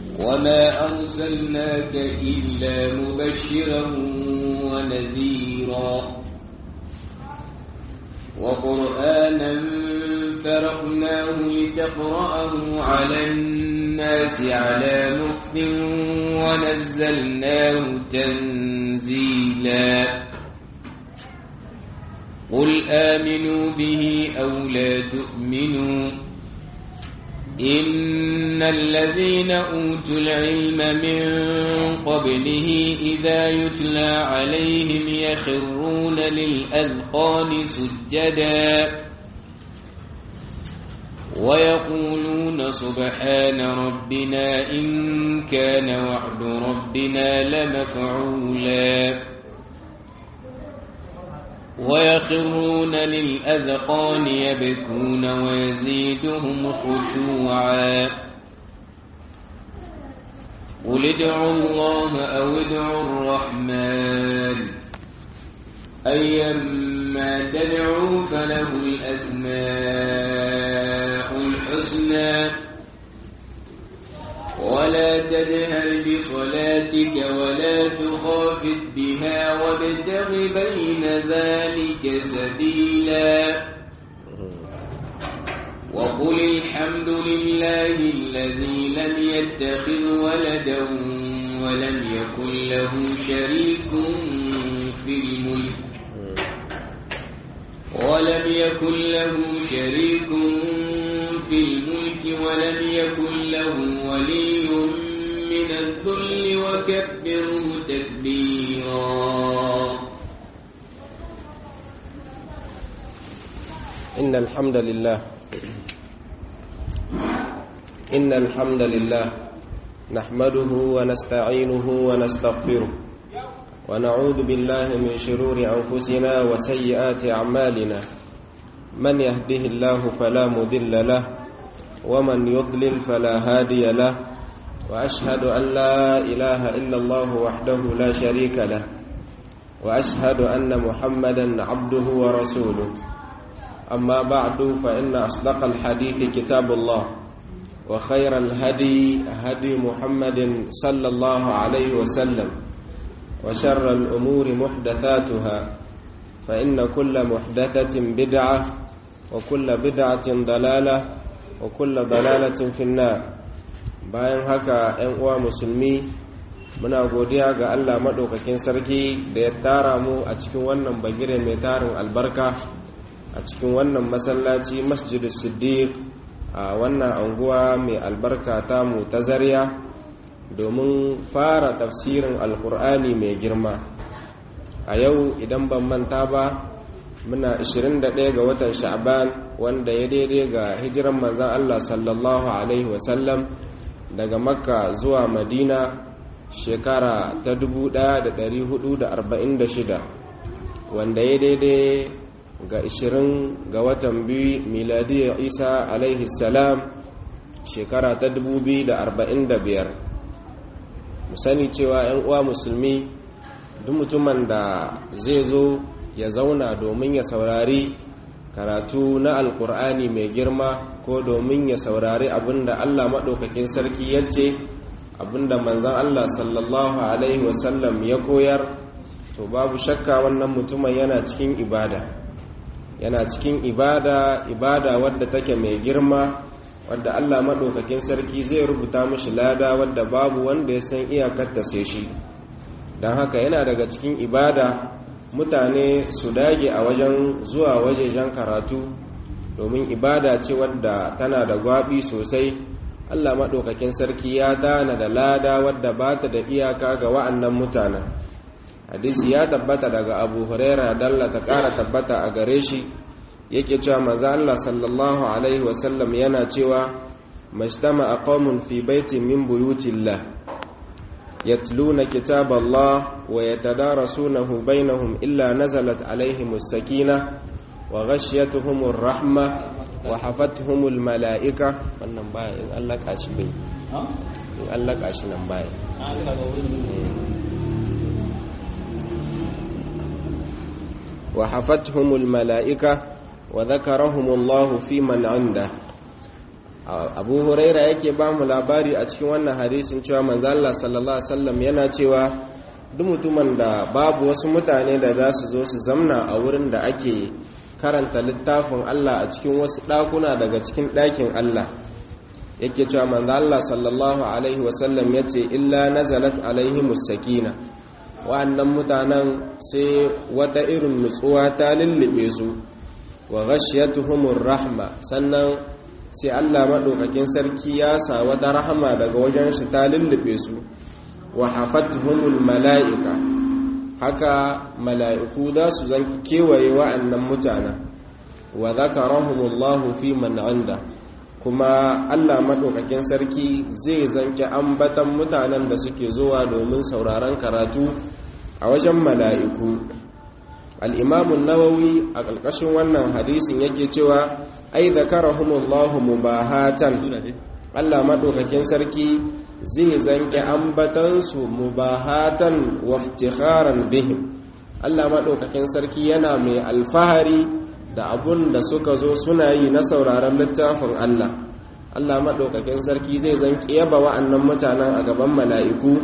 وما أرسلناك إلا مبشرا ونذيرا وقرآنا فرقناه لتقرأه على الناس على مكف ونزلناه تنزيلا قل آمنوا به أو لا تؤمنوا إن الذين أوتوا العلم من قبله إذا يتلى عليهم يخرون للأذقان سجدا ويقولون سبحان ربنا إن كان وعد ربنا لمفعولا ويخرون للأذقان يبكون ويزيدهم خشوعا قل ادعوا الله أو ادعوا الرحمن أيما تدعوا فله الأسماء الحسنى ولا تجهر بصلاتك ولا تخافت بها وابتغ بين ذلك سبيلا وقل الحمد لله الذي لم يتخذ ولدا ولم يكن له شريك في الملك ولم يكن له شريك في الملك ولم يكن له ولي من الذل وكبره تكبيرا إن الحمد لله إن الحمد لله نحمده ونستعينه ونستغفره ونعوذ بالله من شرور أنفسنا وسيئات أعمالنا من يهده الله فلا مذل له ومن يضلل فلا هادي له وأشهد أن لا إله إلا الله وحده لا شريك له وأشهد أن محمدا عبده ورسوله أما بعد فإن أصدق الحديث كتاب الله وخير الهدي هدي محمد صلى الله عليه وسلم وشر الأمور محدثاتها فإن كل محدثة بدعة وكل بدعة ضلالة وكل ضلالة في النار bayan haka 'yan uwa musulmi muna godiya ga Allah maɗaukakin sarki da ya tara mu a cikin wannan bagire mai tarin albarka a cikin wannan masallaci masjidus siddiq a wannan anguwa mai albarka ta mu ta zariya domin fara tafsirin alkur'ani mai girma a yau idan ban manta ba muna 21 ga watan sha'ban wanda ya daidai ga hijiran manzan Allah sallallahu alaihi wasallam daga makka zuwa madina shekara ta 1446 wanda ya daidai ga 20 ga watan biyu miladiyar isa alaihi salam shekara ta 2045 mu sani cewa 'yan uwa musulmi duk mutumin da zai zo ya zauna domin ya saurari karatu na alkur'ani mai girma ko domin ya saurari abinda allah maɗaukakin sarki ya ce abinda manzan allah sallallahu alaihi wasallam ya koyar to babu shakka wannan mutumin yana cikin ibada yana cikin ibada ibada wadda take mai girma wadda Allah maɗaukakin sarki zai rubuta mashi lada wadda babu wanda ya san iyakarta sai shi don haka yana daga cikin ibada mutane su dage a wajen zuwa wajejen karatu domin ibada ce wadda tana da gwabi sosai Allah maɗaukakin sarki ya tana da lada wadda ba ta da iyaka ga wa'annan mutanen hadisi ya tabbata daga abu huraira dalla ta ƙara tabbata a gare shi yake cewa maza Allah sallallahu alaihi wasallam yana cewa majtama aqamun fi baitin min buyutillah yatluna kitaballah wa yatadarasunahu bainahum illa nazalat alaihimus sakina wa ghashiyatuhumur rahma wa hafatuhumul malaika wannan baya in Allah kashi bai in Allah kashi nan baya وحفتهم الملائكة وذكرهم الله في من عنده abu huraira yake ba mu labari a cikin wannan hadisin cewa manzo Allah sallallahu alaihi wasallam yana cewa duk mutumin da babu wasu mutane da za su zo su zamna a wurin da ake karanta littafin Allah a cikin wasu ɗakuna daga cikin ɗakin Allah yake cewa manzo Allah sallallahu alaihi wasallam yace illa nazalat alaihi musakina wa'annan mutanen sai wata irin nutsuwa ta lullube su wa ghashiyatuhumur rahma sannan sai Allah madaukakin sarki ya sa wata rahama daga wajen shi ta lullube su wa hafatuhumul mala'ika haka mala'iku za su zan kewaye wa'annan mutanen wa zakarahumullahu fi man anda kuma Allah maɗaukakin sarki zai zanke ambatan mutanen da suke zuwa domin sauraron karatu a wajen mala'iku al'imamun nawawi a ƙarƙashin wannan hadisin yake cewa ai zakarahumullahu mubahatan Allah maɗaukakin sarki zai zanke ambatansu mubahatan waftikharan bihim Allah maɗaukakin sarki yana mai alfahari da abun da suka zo suna yi na sauraron littafin Allah Allah maɗaukakin sarki zai zan yaba wa'annan mutanen a gaban mala'iku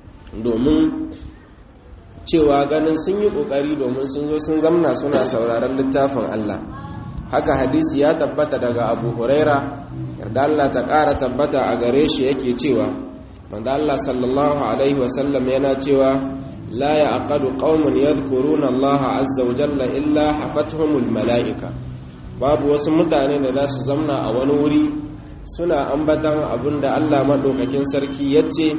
domin cewa ganin sun yi ƙoƙari domin sun zo sun zamna suna sauraron littafin Allah haka hadisi ya tabbata daga abu huraira yarda Allah ta ƙara tabbata a gare shi yake cewa manzo Allah sallallahu alaihi wasallam yana cewa لا يعقل قوم يذكرون الله عز وجل إلا حفتهم الملائكة babu wasu mutane da za su zamna a wani wuri suna ambatan abin da Allah maɗaukakin sarki ya ce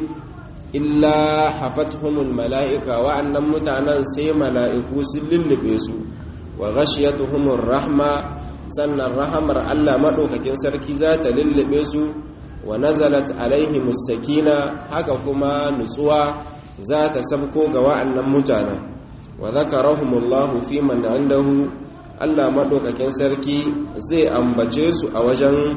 illa hafatuhumul mala'ika wa'annan mutanen sai mala'iku sun lullube su wa ghashiyatuhumur rahma sannan rahamar Allah maɗaukakin sarki za ta lullube su wa nazalat alaihimus sakina haka kuma nutsuwa za ta sabko ga wa'annan mutanen wa zakarahumullahu fi man indahu Allah madaukakin sarki zai ambace su a wajen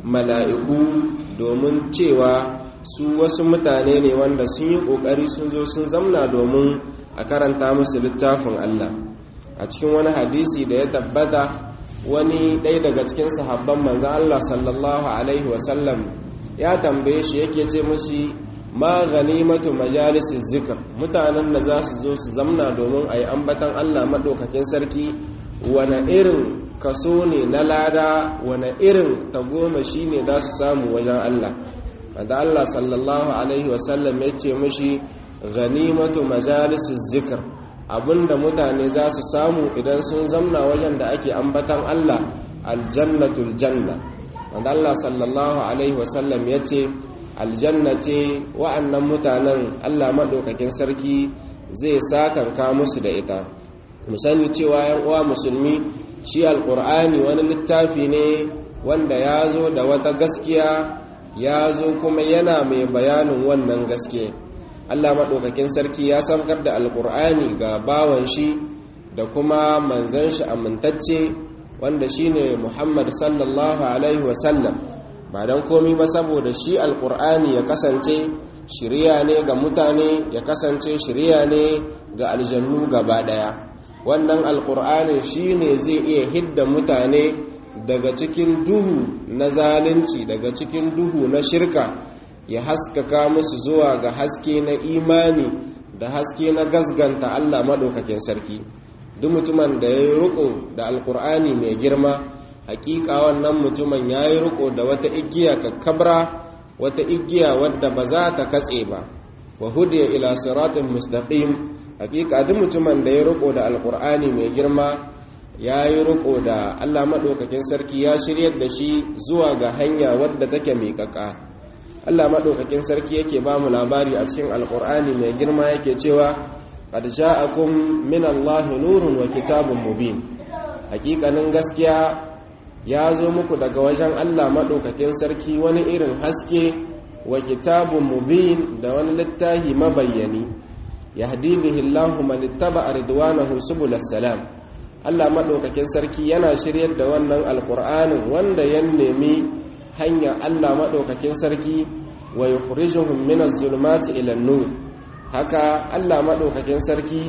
mala'iku domin cewa su wasu mutane ne wanda sun yi kokari sun zo sun zamna domin a karanta musu littafin Allah a cikin wani hadisi da ya tabbata wani ɗaya daga cikin sahabban manzan Allah sallallahu alaihi wasallam ya tambaye shi yake ce mushi ma ganimatu majalisin zikir mutanen da za su zo su zamna domin a yi ambatan allah maɗaukakin sarki wane irin kaso ne na lada wane irin tagomashi ne za su samu wajen allah wadda allah sallallahu alaihi wasallam ya ce mashi ganimatu majalisin zikir abinda mutane za su samu idan sun zamna wajen da ake ambatan allah aljannatul janna wadda allah sallallahu alaihi wasallam ya ce aljanna ce wa'annan mutanen Allah maɗaukakin sarki zai sakanka musu da ita musani cewa yan uwa musulmi shi alƙur'ani wani littafi ne wanda ya zo da wata gaskiya ya zo kuma yana mai bayanin wannan gaske Allah maɗaukakin sarki ya samkar da alƙur'ani ga bawan shi da kuma manzan shi amintacce wanda shine Muhammad sallallahu alaihi wasallam ba don komi ba saboda shi alkur'ani ya kasance shirya ne ga mutane ya kasance shirya ne ga aljannu gaba daya wannan alkur'ani shi ne zai iya hidda mutane daga cikin duhu na zalunci daga cikin duhu na shirka ya haskaka musu zuwa ga haske na imani da haske na gasganta allah maɗaukakin sarki duk mutumin da ya yi riko da alkur'ani mai girma hakika wannan mutumin ya yi riko da wata igiya kakkabra wata igiya wadda ba za ta katse ba wa hudiya ila siratin mustaqim hakika duk mutumin da ya riko da alkur'ani mai girma ya yi riko da allah maɗaukakin sarki ya shiryar da shi zuwa ga hanya wadda take miƙaƙa allah maɗaukakin sarki yake ba mu labari a cikin alkur'ani mai girma yake cewa qad ja'akum min allahi nurun wa kitabun mubin hakikanin gaskiya ya zo muku daga wajen Allah maɗaukakin sarki wani irin haske wa kitabun mubin da wani littahi mabayyani ya hadi bihillahu manittaba a ridwanahu subulas salam Allah maɗaukakin sarki yana shiryar da wannan alƙur'anin wanda ya nemi hanya Allah maɗaukakin sarki wa yukhrijuhum min az-zulumati ila nur haka Allah maɗaukakin sarki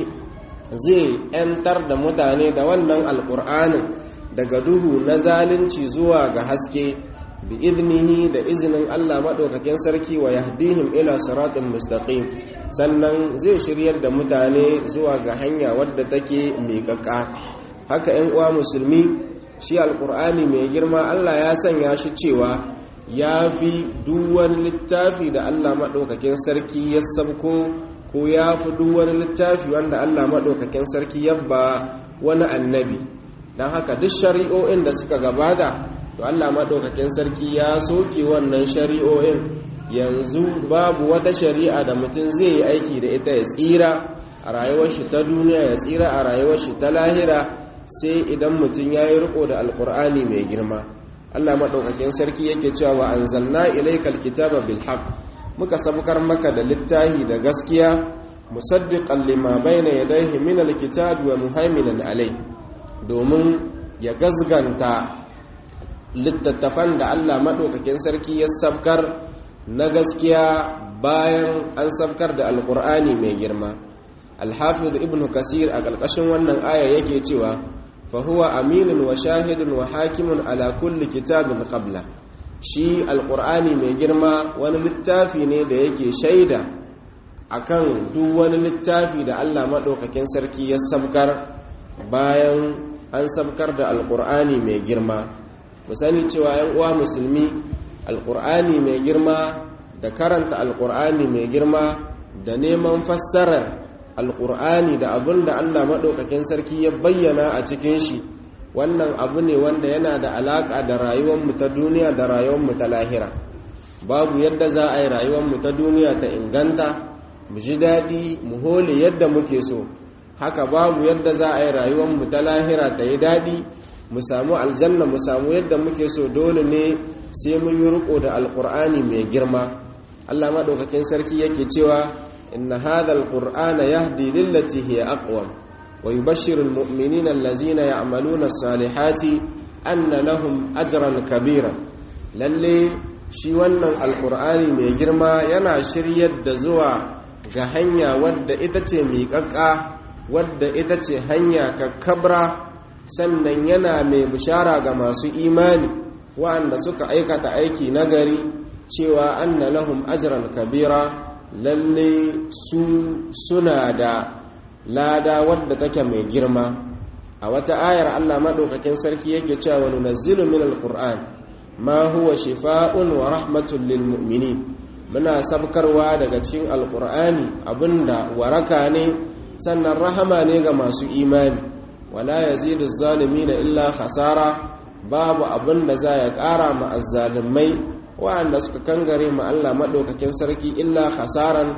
zai 'yantar da mutane da wannan alƙur'anin daga duhu na zalunci zuwa ga haske bi idnihi da izinin Allah maɗaukakin sarki wa yahdihim ila siratin mustaqim sannan zai shiryar da mutane zuwa ga hanya wadda take miƙaƙa haka 'yan uwa musulmi shi alƙur'ani mai girma Allah ya sanya shi cewa ya fi duwan littafi da Allah maɗaukakin sarki ya sabko ko ya fi duwan littafi wanda Allah maɗaukakin sarki ya ba wani annabi don haka duk shari'o'in da suka gabata to Allah maɗaukakin sarki ya soke wannan shari'o'in yanzu babu wata shari'a da mutum zai yi aiki da ita ya tsira a rayuwar shi ta duniya ya tsira a rayuwar shi ta lahira sai idan mutum ya yi riko da alkur'ani mai girma Allah maɗaukakin sarki yake cewa wa anzalna ilaykal kitaba bil haqq muka sabukar maka da littahi da gaskiya musaddiqan lima bayna yadayhi min alkitabi wa muhaiminan alai domin ya gazganta littattafan da Allah maɗaukakin sarki ya sabkar na gaskiya bayan an sabkar da alkur'ani mai girma alhafiz ibn kasir a ƙarƙashin wannan aya yake cewa fahuwa aminin wa shahidun wa hakimun ala kulli kitabin qabla shi alkur'ani mai girma wani littafi ne da yake shaida akan duk wani littafi da Allah maɗaukakin sarki ya sabkar bayan an sabkar da alkur'ani mai girma mu sani cewa yan uwa musulmi alkur'ani mai girma da karanta alkur'ani mai girma da neman fassarar alkur'ani da abin da allah maɗaukakin sarki ya bayyana a cikin shi wannan abu ne wanda yana da alaƙa da rayuwarmu ta duniya da rayuwarmu ta lahira babu yadda za a yi rayuwarmu ta duniya ta inganta mu ji daɗi mu hole yadda muke so haka babu yadda za a yi rayuwarmu ta lahira ta yi daɗi mu samu aljanna mu samu yadda muke so dole ne sai mun yi riko da alkur'ani mai girma Allah madaukakin sarki yake cewa inna hadha alqur'ana yahdi lillati hiya aqwam wa yubashshiru almu'minina allazina ya'maluna as-salihati anna lahum ajran kabira lalle shi wannan alkur'ani mai girma yana shiryar da zuwa ga hanya wadda ita ce miƙaƙƙa wadda ita ce hanya kakkabra sannan yana mai bishara ga masu imani wa'anda suka aikata aiki nagari cewa anna lahum ajran kabira lalle su suna da lada wadda take mai girma a wata ayar Allah madaukakin sarki yake cewa wa nunazzilu min alquran ma huwa shifaa'un wa rahmatun lil mu'minin muna sabkarwa daga cikin alqur'ani abinda waraka ne sannan rahama ne ga masu imani wala yazidu zalimina illa khasara babu abin da za ya ƙara ma azzalimai waɗanda suka kangare ma Allah maɗaukakin sarki illa khasaran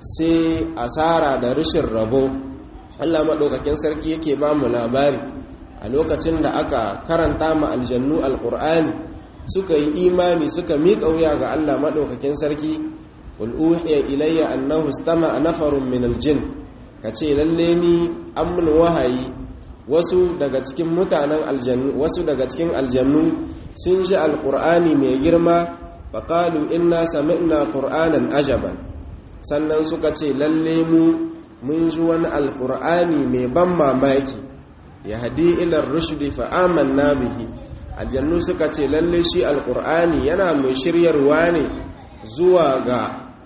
sai asara da rashin rabo Allah maɗaukakin sarki yake ba mu labari a lokacin da aka karanta ma aljannu alƙur'ani suka yi imani suka miƙa wuya ga Allah maɗaukakin sarki qul uhiya ilayya annahu istama'a nafarun min aljin kace lalle ni an mun wahayi wasu daga cikin mutanen aljannu wasu daga cikin aljannu sun ji alqur'ani mai girma faqalu inna sami'na qur'anan ajaban sannan suka ce lalle mu mun ji wani alqur'ani mai ban mamaki yahdi ila rushdi fa amanna bihi aljannu suka ce lalle shi alqur'ani yana mai shiryarwa ne zuwa ga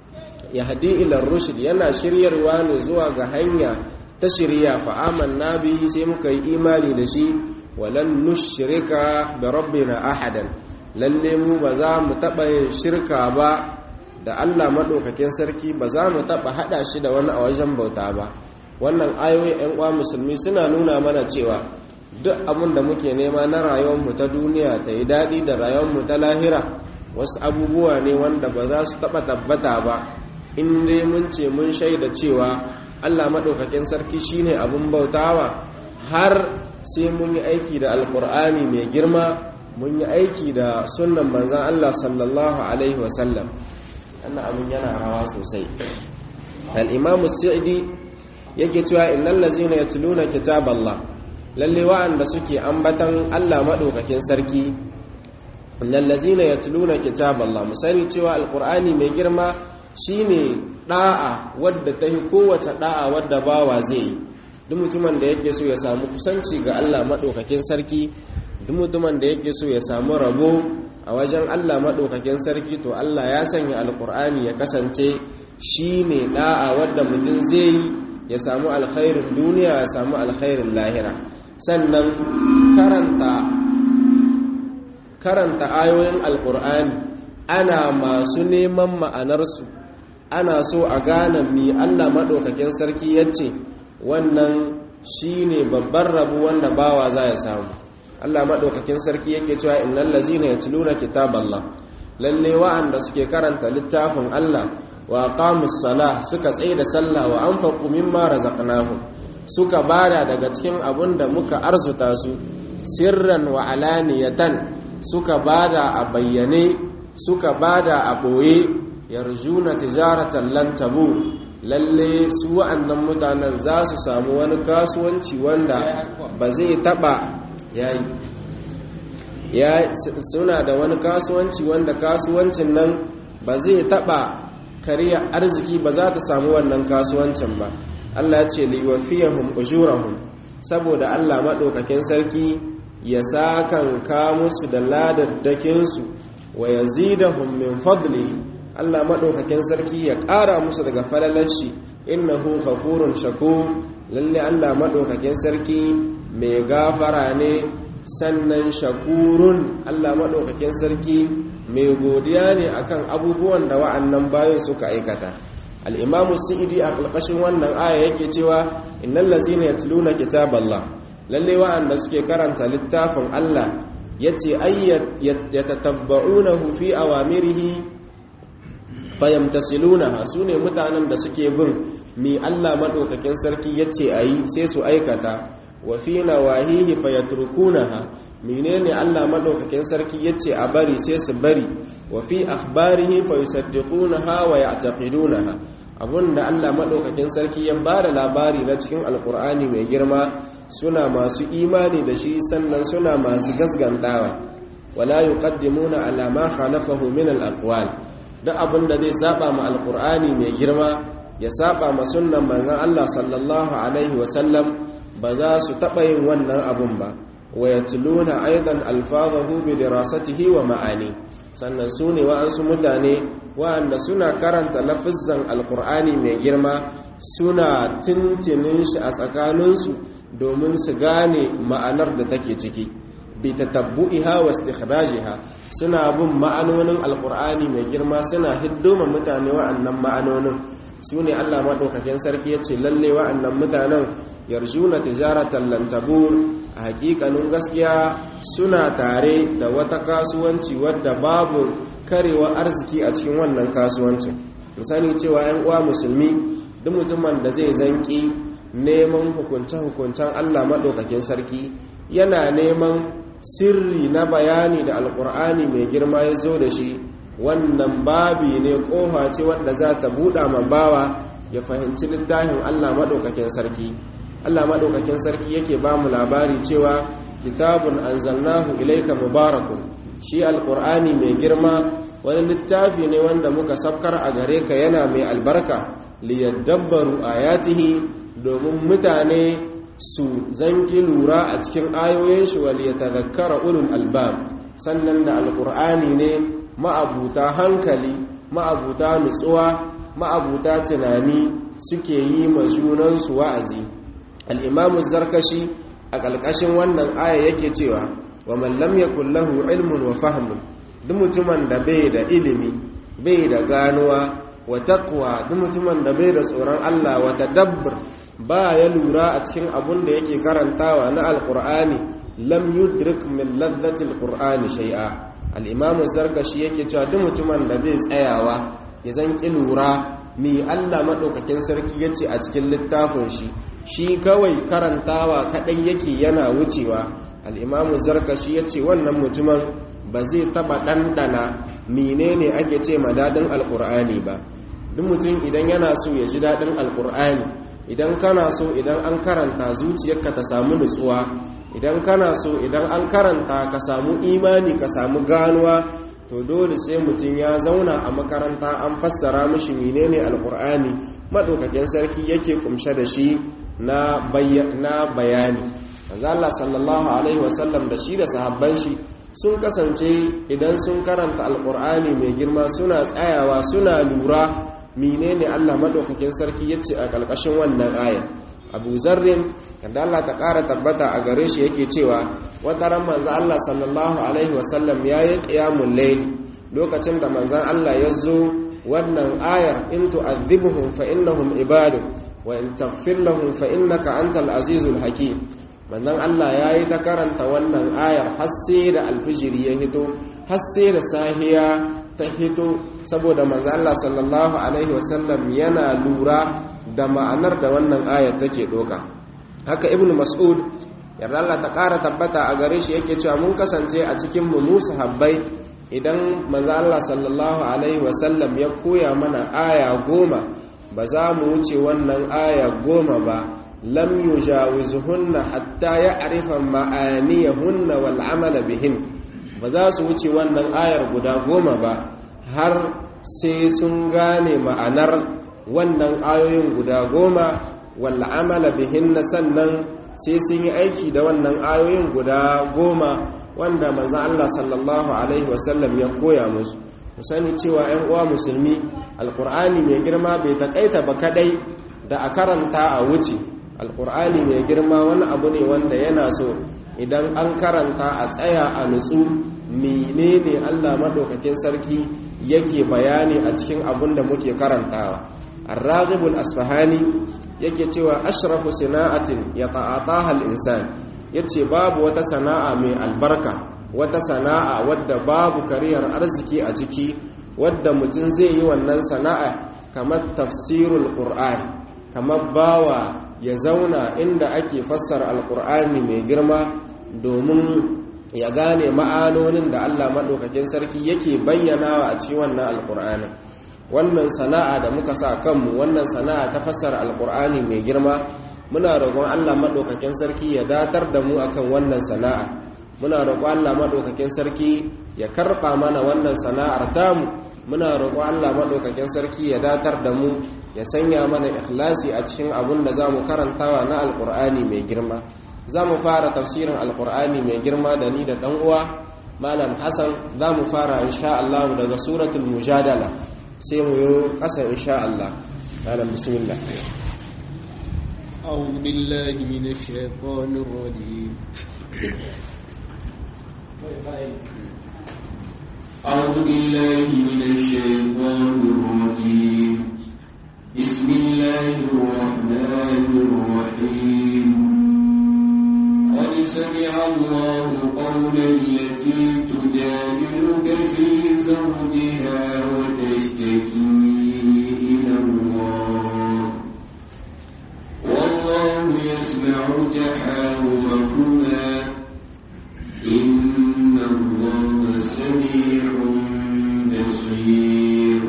yahdi ila rushd yana shiryarwa ne zuwa ga hanya ta shirya fa'aman na bihi sai muka yi imani da shi walan nushirika da rabbina ahadan lalle mu ba za mu taɓa yin shirka ba da allah maɗaukakin sarki ba za mu taɓa haɗa shi da wani a wajen bauta ba wannan ayoyi 'yan uwa musulmi suna nuna mana cewa duk abin da muke nema na rayuwarmu ta duniya ta yi daɗi da rayuwarmu ta lahira wasu abubuwa ne wanda ba za su taɓa tabbata ba in dai mun ce mun shaida cewa Allah maɗaukakin sarki shine abin bautawa har sai mun yi aiki da alkur'ani mai girma mun yi aiki da sunan manzan Allah sallallahu alaihi wasallam wannan abin yana rawa sosai al'imamu sa'idi yake cewa innal lazina yatluna kitaballah lalle wa'anda suke ambatan Allah maɗaukakin sarki innal lazina yatluna kitaballah mu sani cewa alkur'ani mai girma shine da'a wadda ta yi kowace da'a wadda bawa zai yi duk mutumin da yake so ya samu kusanci ga Allah maɗaukakin sarki duk mutumin da yake so ya samu rabo a wajen Allah maɗaukakin sarki to Allah ya sanya alƙur'ani ya kasance shi ne ɗa'a wadda mutum zai yi ya samu alkhairin duniya ya samu alkhairin lahira sannan karanta karanta ayoyin alƙur'ani ana masu neman ma'anarsu ana so a gane mi Allah maɗaukakin sarki ya ce wannan shi ne babban rabu wanda bawa za ya samu Allah maɗaukakin sarki yake cewa innal lazina yatluna kitaballah lalle wa'anda suke karanta littafin Allah wa aqamus salah suka tsaye da sallah wa anfaqu mimma razaqnahum suka bada daga cikin abun da muka arzuta su sirran wa alaniyatan suka bada a bayyane suka bada a boye yarjuna tijaratan lan tabur lalle su wa'annan mutanen za su samu wani kasuwanci wanda ba zai taba yayi ya suna da wani kasuwanci wanda kasuwancin nan ba zai taba kariya arziki ba za ta samu wannan kasuwancin ba Allah ya ce liwafiyahum ujurahum saboda Allah madaukakin sarki ya sakan ka musu da ladaddakin su wa yazidahum min fadlihi Allah madaukakin sarki ya ƙara musu daga falalashi innahu ghafurun shakur lalle Allah madaukakin sarki mai gafara ne sannan shakurun Allah maɗaukakin sarki mai godiya ne akan abubuwan da wa'annan bayan suka aikata al'imamu sa'idi a ƙarƙashin wannan aya yake cewa innan lazina ya tuluna kitaballah lalle wa'anda suke karanta littafin Allah ya ce ya tatabba'unahu fi awamirihi fayamtasilunaha su ne mutanen da suke bin mi Allah maɗaukakin sarki ya ce a yi sai su aikata wa fi nawahihi fayatrukunaha menene Allah madaukakin sarki yace a bari sai su bari wa fi akhbarihi fayusaddiqunaha wa ya'taqidunaha abunda Allah madaukakin sarki ya bada labari na cikin alkur'ani mai girma suna masu imani da shi sannan suna masu gasgantawa wala yuqaddimuna ala ma khalafahu min al-aqwal duk abinda zai saba ma alkur'ani mai girma ya saba ma sunnan manzon Allah sallallahu alaihi wa sallam ba za su taɓa yin wannan abun ba wa ya tuluna aidan alfazahu bi dirasatihi wa ma'ani sannan su ne wa'ansu mutane wa'anda suna karanta lafizan alkur'ani mai girma suna tintinin shi a tsakaninsu domin su gane ma'anar da take ciki bi tatabbu'iha wa istikhrajiha suna bin ma'anonin alkur'ani mai girma suna hiddoma mutane wa'annan ma'anonin su ne Allah maɗaukakin sarki ya ce lalle wa'annan mutanen yarjuna tijaratan lantabur a hakikanin gaskiya suna tare da wata kasuwanci wadda babu karewa arziki a cikin wannan kasuwancin musani cewa 'yan uwa musulmi duk mutumin da zai zanki neman hukunce-hukuncen Allah maɗaukakin sarki yana neman sirri na bayani da alkur'ani mai girma ya zo da shi wannan babi ne kofa ce wadda za ta buɗa ma bawa ya fahimci littafin Allah maɗaukakin sarki Allah maɗaukakin sarki yake ba mu labari cewa kitabun anzalnahu ilaika mubarakun shi alkur'ani mai girma wani littafi ne wanda muka sabkar a gare ka yana mai albarka liyadabbaru ayatihi domin mutane su zanki lura a cikin ayoyin shi wal yatadhakkara ulul albab sannan da alkur'ani ne ma'abuta hankali ma'abuta nutsuwa ma'abuta tunani suke yi ma junansu wa'azi al'imamu zarkashi a ƙalƙashin wannan aya yake cewa wa mallam ya kullahu ilmun wa fahimun duk mutumin da bai da ilimi bai da ganuwa wa taqwa duk mutumin da bai da tsoron Allah wa tadabbur ba ya lura a cikin abun da yake karantawa na alqur'ani lam yudrik min ladhatil qur'ani shay'a al'imamu zarkashi yake cewa duk mutumin da bai tsayawa ya zan ƙi lura mi allah maɗaukakin sarki ya ce a cikin littafin shi shi kawai karantawa kaɗai yake yana wucewa al'imamu zarkashi ya ce wannan mutumin ba zai taɓa ɗanɗana menene ake ce ma daɗin alƙur'ani ba duk mutum idan yana so ya ji daɗin alƙur'ani idan kana so idan an karanta zuciyarka ta samu nutsuwa idan kana so idan an karanta ka samu imani ka samu ganuwa to dole sai mutum ya zauna a makaranta an fassara mishi menene alkur'ani madaukakin sarki yake kumshe da shi na bayani manzo Allah sallallahu alaihi wasallam da shi da sahabban shi sun kasance idan sun karanta alkur'ani mai girma suna tsayawa suna lura menene Allah madaukakin sarki yace a kalkashin wannan aya Abu Zarrin kada Allah ta ƙara tabbata a gare shi yake cewa wata ran manzo Allah sallallahu alaihi wasallam yayi qiyamul layl lokacin da manzon Allah ya zo wannan ayar in tu'adhibuhum fa innahum ibadu wa in taghfir lahum fa innaka antal azizul hakim manzon Allah yayi ta karanta wannan ayar har sai da alfijiri ya hito har sai da sahiya ta hito saboda manzon Allah sallallahu alaihi wasallam yana lura da ma'anar da wannan ayar take doka haka ibnu mas'ud yarda Allah ta ƙara tabbata a gare shi yake cewa mun kasance a cikin mu musu habbai idan manzo Allah sallallahu alaihi wasallam ya koya mana aya goma ba za mu wuce wannan aya goma ba lam yujawizuhunna hatta ya'rifa ma'aniyahunna wal amala bihin ba za su wuce wannan ayar guda goma ba har sai sun gane ma'anar wannan ayoyin guda goma wal amala bihinna sannan sai sun yi aiki da wannan ayoyin guda goma wanda manzo Allah sallallahu alaihi wasallam ya koya musu mu sani cewa 'yan uwa musulmi alqur'ani mai girma bai takaita ba kadai da a karanta a wuce alqur'ani mai girma wani abu ne wanda yana so idan an karanta a tsaya a nutsu menene Allah madaukakin sarki yake bayani a cikin abun da muke karantawa الراغب الأصفهاني yake cewa ashrafu sana'atin ya ta'ataha al-insan yace babu wata sana'a mai albarka wata sana'a wadda babu kariyar arziki a ciki wadda mutum zai yi wannan sana'a kamar tafsirul qur'an kamar bawa ya zauna inda ake fassara alqur'ani mai girma domin ya gane ma'anonin da Allah madaukakin sarki yake bayyanawa a cikin wannan alqur'anin wannan sana'a da muka sa kanmu wannan sana'a ta fassara alkur'ani mai girma muna roƙon Allah maɗaukakin sarki ya datar da mu akan wannan sana'a muna roƙon Allah maɗaukakin sarki ya karɓa mana wannan sana'ar tamu muna roƙon Allah maɗaukakin sarki ya datar da mu ya sanya mana ikhlasi a cikin abun da za mu karantawa na alkur'ani mai girma za mu fara tafsirin alkur'ani mai girma da ni da ɗan uwa malam hassan za mu fara insha Allah daga suratul mujadala sai mu yi ƙasa insha Allah malam bismillah أعوذ بالله من الشيطان الرجيم أعوذ بالله من الشيطان الرجيم بسم الله الرحمن الرحيم قد سمع الله قول التي تجادلك في زوجها وتشتكي إلى الله والله يسمع تحاوركما إن الله سميع بصير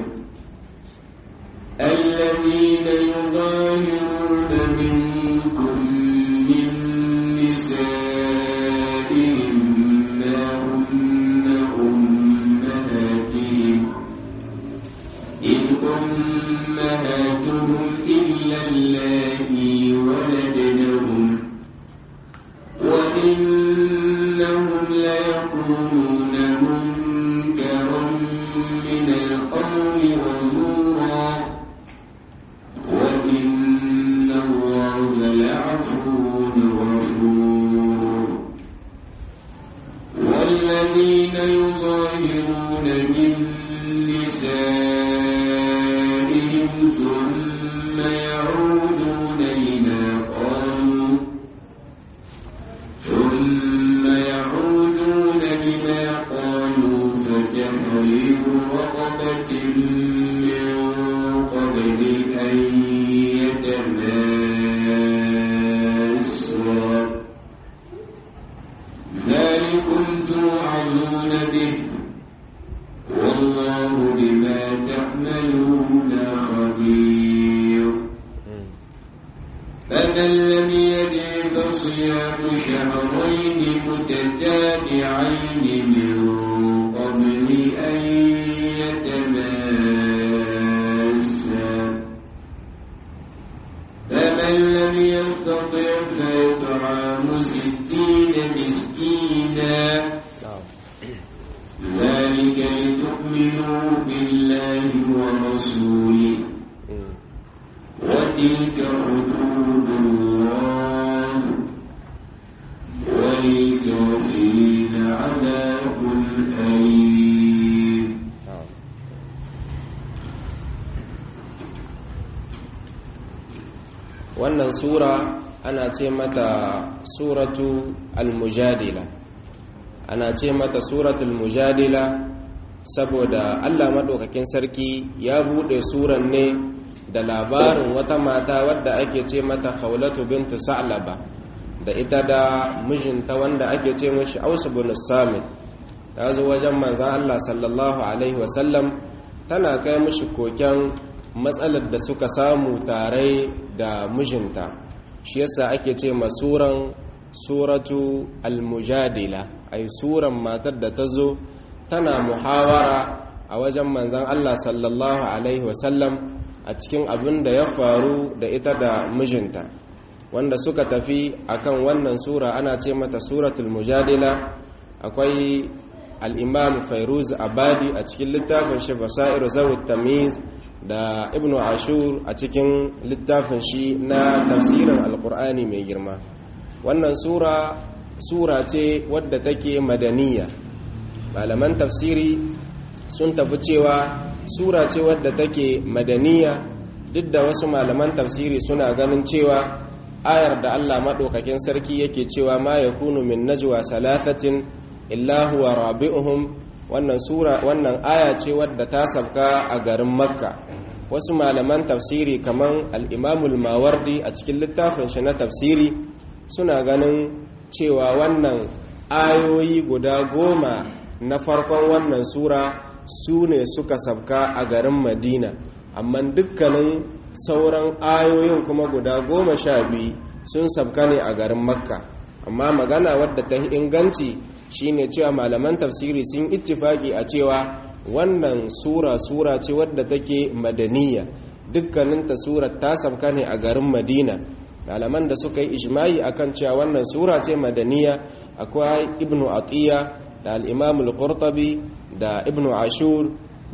الذين يظاهرون منكم من نسائهم ما هن أمهاتهم إن أمهاتهم إلا اللاتي ولدنهم وإنهم ليقولون منكرا من القول وزورا وإن الله لعفو غفور والذين يظاهرون من نسائهم ثم يعودون لما قالوا ثم يعودون لما قالوا فتحرير رقبة من قبل أن يتماسا ذلكم توعظون به والله بما تعملون خبير فمن لم يجد فصيام شهرين متتابعين من قبل أن يتماسا فمن لم يستطع فيطعم ستين مسكينا وتلك حدود الله وللكافرين عذاب أليم wannan sura ana ce mata suratu al-mujadila ana ce mata suratul mujadila saboda Allah maɗaukakin sarki ya buɗe suran ne da labarin wata mata wadda ake ce mata khawlatu bintu sa'laba da ita da mijinta wanda ake ce mishi Aus bin Samit ta zo wajen manzon Allah sallallahu alaihi wasallam tana kai mishi koken matsalar da suka samu tare da mijinta shi yasa ake ce masuran suratu al-mujadila ai suran matar da ta zo tana muhawara a wajen manzan Allah sallallahu alaihi wasallam a cikin abin da ya faru da ita da mijinta wanda suka tafi akan wannan sura ana ce mata suratul mujadila akwai al-imam fairuz abadi a cikin littafin shi basairu zawut tamiz da ibnu ashur a cikin littafin shi na tafsirin alkur'ani mai girma wannan sura sura ce wadda take madaniya malaman tafsiri sun tafi cewa sura ce wadda take madaniya duk da wasu malaman tafsiri suna ganin cewa ayar da Allah maɗaukakin sarki yake cewa ma yakunu min najwa salasatin illa huwa rabi'uhum wannan sura wannan aya ce wadda ta sabka a garin makka wasu malaman tafsiri kaman al-imamul mawardi a cikin littafin shi na tafsiri suna ganin cewa wannan ayoyi guda goma na farkon wannan sura su ne suka sabka a garin madina amma dukkanin sauran ayoyin kuma guda goma sha biyu sun sabka ne a garin makka amma magana wadda ta inganci shine cewa malaman tafsiri sun ittifaki a cewa wannan sura sura ce wadda take madaniya dukkaninta surar ta sabka ne a garin madina malaman da suka yi ijma'i akan cewa wannan sura ce madaniya akwai ibnu atiya da al-imam al-qurtubi da ibnu ashur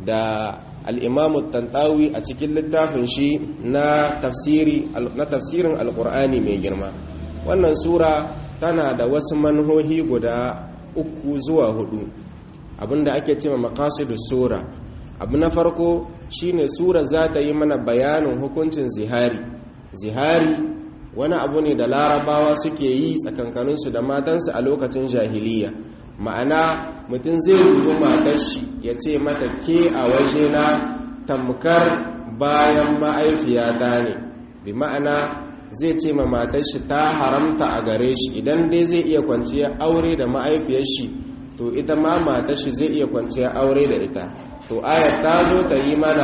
da al-imam tantawi a cikin littafin shi na tafsiri na tafsirin al-qur'ani mai girma wannan sura tana da wasu manhohi guda uku zuwa hudu abinda ake cewa maqasidus sura abu na farko shine sura za ta yi mana bayanin hukuncin zihari zihari wani abu ne da larabawa suke yi tsakankaninsu da matansu a lokacin jahiliya ma'ana mutum zai dubi matar shi ya ce mata ke a waje na tamkar bayan ma'aifiyata ne bi ma'ana zai ce ma matar shi ta haramta a gare shi idan dai zai iya kwanciya aure da ma'aifiyar shi to ita ma matar shi zai iya kwanciya aure da ita to ayat ta zo ta yi mana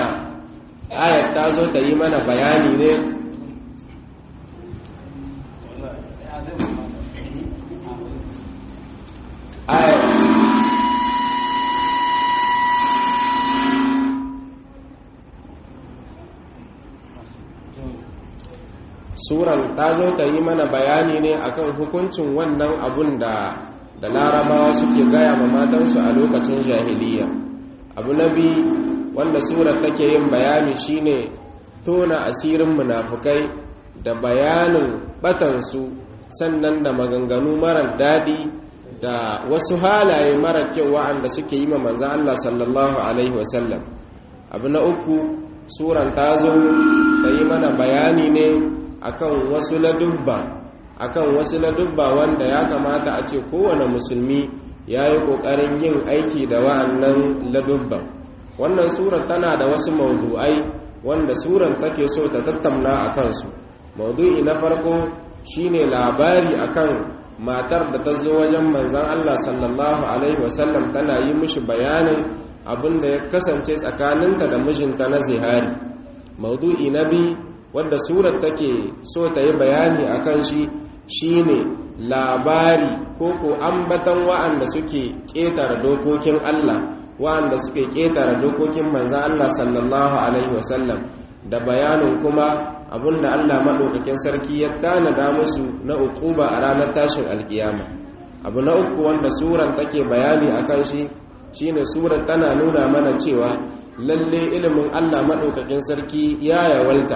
ayat ta zo ta yi mana bayani ne ayat suran ta zo ta yi mana bayani ne akan hukuncin wannan abun da da larabawa suke gaya ma matansu a lokacin jahiliya abu na bi wanda surar take yin bayani shine tona asirin munafukai da bayanin batansu sannan da maganganu marar daɗi da wasu halaye mara kyau wa'anda suke yi ma manzan Allah sallallahu alaihi wasallam abu na uku suran ta zo ta yi mana bayani ne akan wasu ladubba akan wasu ladubba wanda ya kamata a ce kowane musulmi ya yi ƙoƙarin yin aiki da wa'annan ladubban wannan surar tana da wasu maudu'ai wanda surar take so ta tattauna a kansu maudu'i na farko shine labari akan matar da ta zo wajen manzan Allah sallallahu alaihi wasallam tana yi mishi bayanin abin da ya kasance tsakaninta da mijinta na zihari maudu'i na biyu wadda surar take so ta yi bayani a kan shi shine labari ko ko ambatan wa'anda suke ƙetare dokokin Allah wa'anda suke ƙetare dokokin manzan Allah sallallahu alaihi wasallam da bayanin kuma abinda Allah maɗaukakin sarki ya tanada musu na uquba a ranar tashin alkiyama abu na uku wanda suran take bayani a kan shi shine surar tana nuna mana cewa lalle ilimin Allah maɗaukakin sarki ya yawalta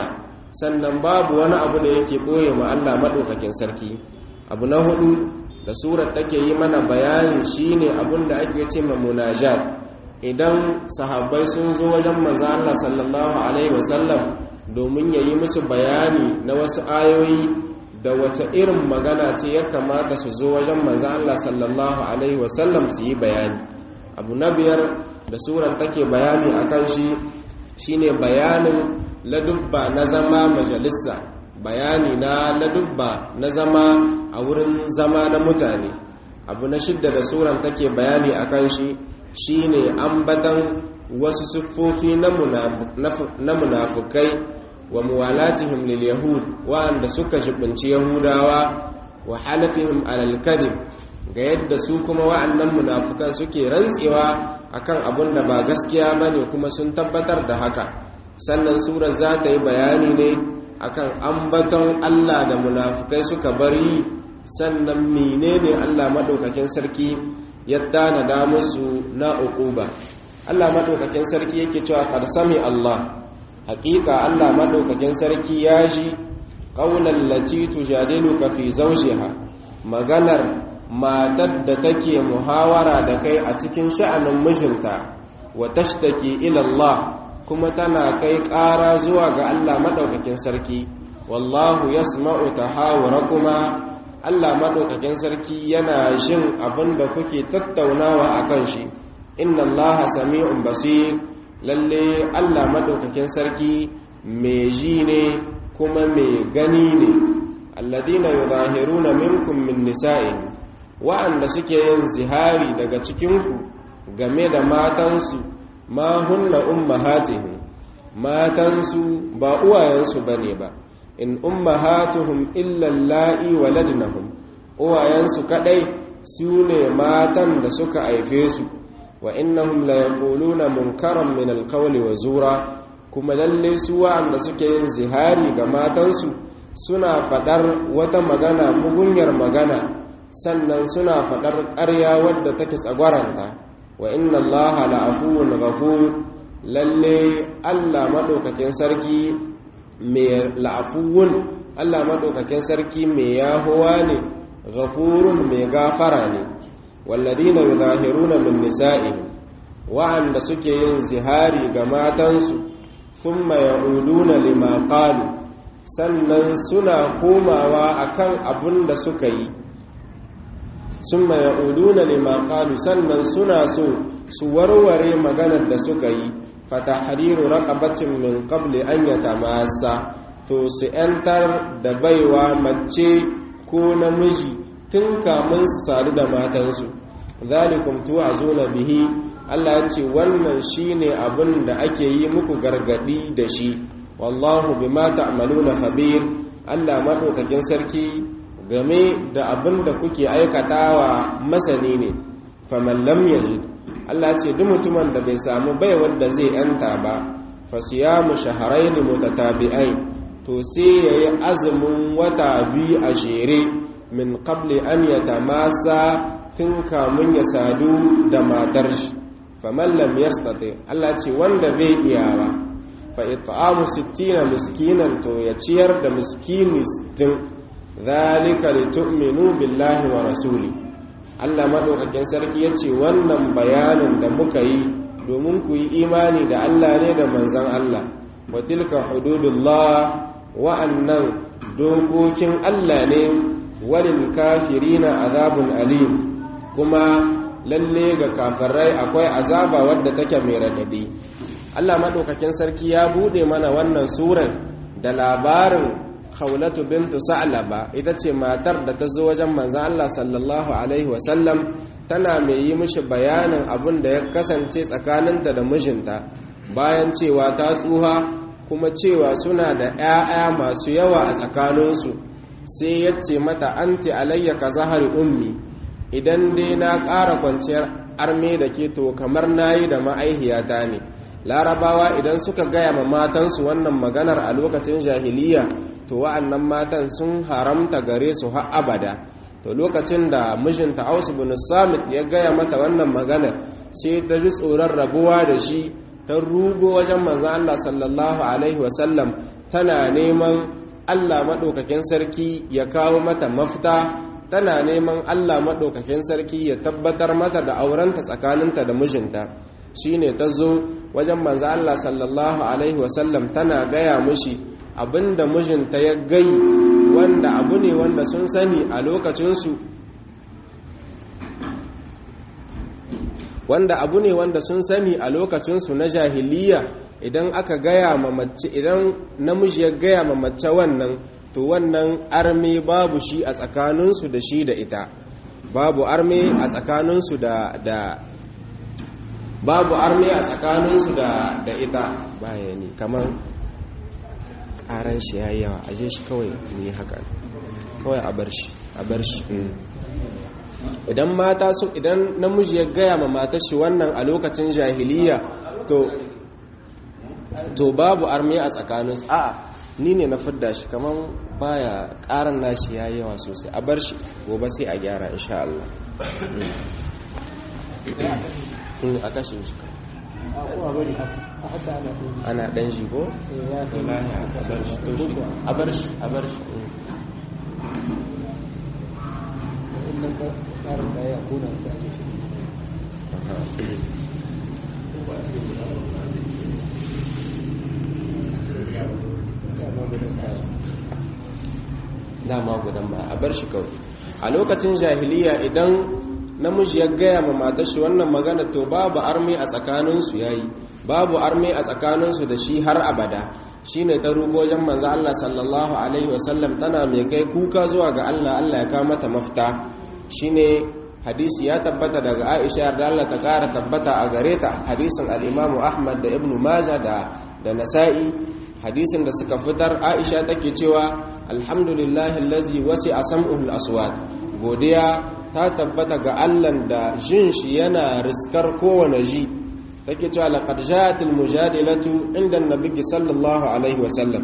sannan babu wani abu da yake ɓoye ma Allah maɗaukakin sarki abu na hudu da surar take yi mana bayani shine abin da ake ce ma munajat idan sahabbai sun zo wajen manzo Allah sallallahu alaihi wasallam domin ya yi musu bayani na wasu ayoyi da wata irin magana ce ya kamata su zo wajen manzo Allah sallallahu alaihi wasallam su yi bayani abu na biyar da surar take bayani akan shi shine bayanin ladubba na zama majalisa bayani na ladubba na zama a wurin zama na mutane abu na shidda da suran take bayani akan shi shine ambatan wasu siffofi na munafukai wa muwalatihim lil yahud wa'anda suka jibinci yahudawa wa halafihim alal kadhib ga yadda su kuma wa'annan munafukan suke rantsewa akan abun da ba gaskiya bane kuma sun tabbatar da haka sannan surar za ta yi bayani ne akan ambaton Allah da munafukai suka bari sannan menene Allah madaukakin sarki ya tanada musu na uquba Allah madaukakin sarki yake cewa qad sami Allah hakika Allah madaukakin sarki ya ji qaulan lati tujadiluka fi zawjiha maganar matar da take muhawara da kai a cikin sha'anin mijinta wa tashtaki ila Allah kuma tana kai ƙara zuwa ga Allah madaukakin sarki wallahu yasma'u tahawurakuma Allah madaukakin sarki yana jin abin da kuke tattaunawa akan shi inna allaha sami'un basir lalle Allah madaukakin sarki mai ji ne kuma mai gani ne alladhina yuzahiruna minkum min nisa'in wa'anda suke yin zihari daga cikinku game da matansu ma hunna ummahatihim matansu ba uwayensu bane ba in ummahatuhum illa alla'i waladnahum uwayensu kadai su ne matan da suka haife su wa innahum la yaquluna munkaran min alqawli wa zura kuma lalle su wa'anda suke yin zihari ga matansu suna fadar wata magana mugunyar magana sannan suna fadar ƙarya wadda take tsagwaranta wa inna allaha la'afuwun ghafur lalle Allah madaukakin sarki mai la'afuwun Allah madaukakin sarki mai yahuwa ne ghafurun mai gafara ne walladina yuzahiruna min nisa'ihim wa'anda suke yin zihari ga matansu thumma ya'uduna lima qalu sannan suna komawa akan abun da suka yi summa ya'uduna lima qalu sannan suna so su warware maganar da suka yi fatahriru raqabatin min qabli an yatamassa to su yantar da baiwa mace ko namiji tun kamun su sadu da matansu zalikum tu'azuna bihi Allah ya ce wannan shine abin da ake yi muku gargadi da shi wallahu bima ta'maluna khabir Allah madaukakin sarki game da abin da kuke aikatawa masani ne faman lam yajid Allah ce duk mutumin da bai samu bai wanda zai yanta ba fasiyamu shahrayn mutatabi'ain to sai yayi azumin wata biyu a jere min qabli an yatamasa tun kamun ya sadu da matar shi faman lam yastati Allah ce wanda bai iyawa fa it'amu 60 miskinan to ya ciyar da miskini 60 zalika litu'minu billahi wa rasuli Allah madaukakin sarki yace wannan bayanin da muka yi domin ku yi imani da Allah ne da manzon Allah wa tilka hududullah wa'annan dokokin Allah ne walil kafirina azabun alim kuma lalle ga kafirai akwai azaba wadda take mai radadi Allah madaukakin sarki ya bude mana wannan suran da labarin Khawlatu bintu Sa'laba ita ce matar da ta zo wajen manzon Allah sallallahu alaihi wasallam tana mai yi mishi bayanin abin da ya kasance tsakaninta da mijinta bayan cewa ta tsuha kuma cewa suna da 'ya'ya masu yawa a tsakaninsu sai ya ce mata anti alayya ka zahari ummi idan dai na ƙara kwanciyar arme da ke to kamar nayi da ma'aihiyata ne larabawa idan suka gaya ma matansu wannan maganar a lokacin jahiliya to wa'annan matan sun haramta gare su har abada to lokacin da mijinta Aus bin Samit ya gaya mata wannan maganar sai ta ji tsoron rabuwa da shi ta rugo wajen manzan Allah sallallahu alaihi wasallam tana neman Allah maɗaukakin sarki ya kawo mata mafita tana neman Allah maɗaukakin sarki ya tabbatar mata da aurenta tsakaninta da mijinta shine ta zo wajen manzo Allah sallallahu alaihi wasallam tana gaya mushi abinda mijinta ya gai wanda abu ne wanda sun sani a lokacinsu wanda abu ne wanda sun sani a lokacinsu na jahiliya idan aka gaya ma mace idan namiji ya gaya ma mace wannan to wannan arme babu shi a tsakaninsu da shi da ita babu arme a tsakaninsu da da babu arme a tsakaninsu da da ita bayani kamar karan shi yayi yawa aje shi kawai mu yi haka kawai a bar shi a bar shi idan mata su idan namiji ya gaya ma matar shi wannan a lokacin jahiliya to to babu arme a tsakaninsu a'a ni ne na fidda shi kamar baya karan nashi ya yawa sosai a bar shi gobe sai a gyara insha Allah a kashe shi ana dan shi ko? to lahiya a bar shi to shi a bar shi a bar shi dama gudan ba a bar shi kawai a lokacin jahiliya idan namiji ya gaya ma matar shi wannan magana to babu arme a tsakaninsu yayi babu arme a tsakaninsu da shi har abada shine ta rugojin manzo Allah sallallahu alaihi wasallam tana mai kai kuka zuwa ga Allah Allah ya kawo mata mafita shine hadisi ya tabbata daga Aisha da Allah ta kara tabbata a gare ta hadisin al-Imam Ahmad da Ibn Majah da da Nasa'i hadisin da suka fitar Aisha take cewa alhamdulillahi allazi wasi'a sam'uhu al-aswat godiya ta tabbata ga Allah da jin shi yana riskar kowane ji take cewa laqad ja'at al-mujadilatu inda an-nabi sallallahu alaihi wasallam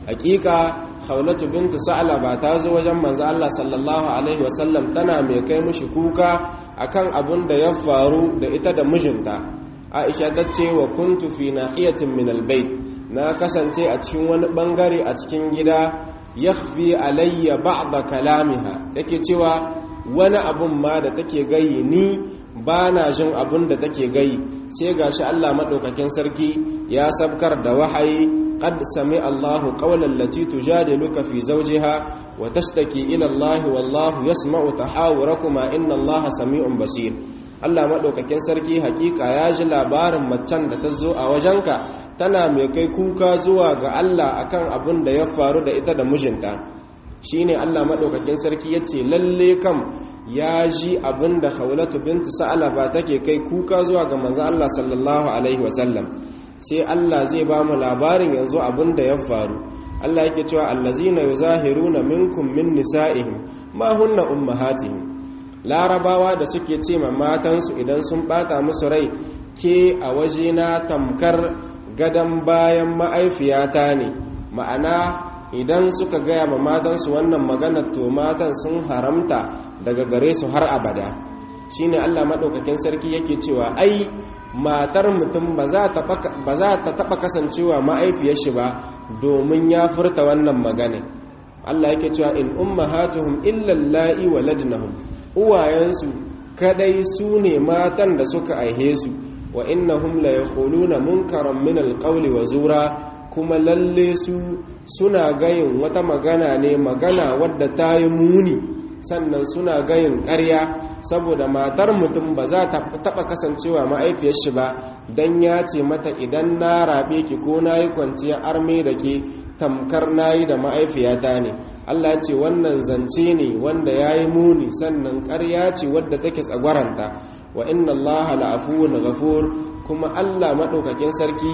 hakika khawlatu bint sa'laba ta zo wajen manzo Allah sallallahu alaihi wasallam tana mai kai mushi kuka akan abun da ya faru da ita da mijinta Aisha ta ce wa kuntu fi nahiyatin min al-bayt na kasance a cikin wani bangare a cikin gida yakhfi alayya ba'da kalamiha yake cewa wani abun ma da take gayi ni ba na jin abun da take gayi sai gashi Allah madaukakin sarki ya sabkar da wahayi qad sami Allahu qawlan lati tujadiluka fi zawjiha wa tashtaki ila Allah wallahu yasma'u tahawurakuma inna Allaha sami'un basir Allah maɗaukakin sarki hakika ya ji labarin macen da ta zo a wajenka tana mai kai kuka zuwa ga Allah akan abin da ya faru da ita da mijinta shine Allah maɗaukakin sarki ya ce lalle kam ya ji abin da haulatu bintu sa'alaba take kai kuka zuwa ga manzo Allah sallallahu alaihi wasallam sai Allah zai ba mu labarin yanzu abin da ya faru Allah yake cewa allazina yuzahiruna minkum min nisa'ihim ma hunna ummahatihim larabawa da suke ce ma matansu idan sun bata musu rai ke a wajena tamkar gadon bayan ma'aifiyata ne ma'ana idan suka gaya ma matansu wannan maganar to matan sun haramta daga gare su har abada shine Allah maɗaukakin sarki yake cewa ai matar mutum ba za ta taɓa kasancewa ma'aifiyar shi ba domin ya furta wannan magana Allah yake cewa in ummahatuhum illa allahi waladnahum uwayensu kadai su ne matan da suka aihe su wa innahum la yaquluna munkaran min alqawli wa zura kuma lalle su suna gayin wata magana ne magana wadda ta yi muni sannan suna gayin ƙarya saboda matar mutum ba za ta taɓa kasancewa ma'aifiyar shi ba don ya ce mata idan na raɓe ki ko na yi kwanciyar arme da ke tamkar na yi da ma'aifiyata ne Allah ce wannan zance ne wanda ya yi muni sannan ƙarya ce wadda take tsagwaranta wa inna Allah la'afuwun ghafur kuma Allah maɗaukakin sarki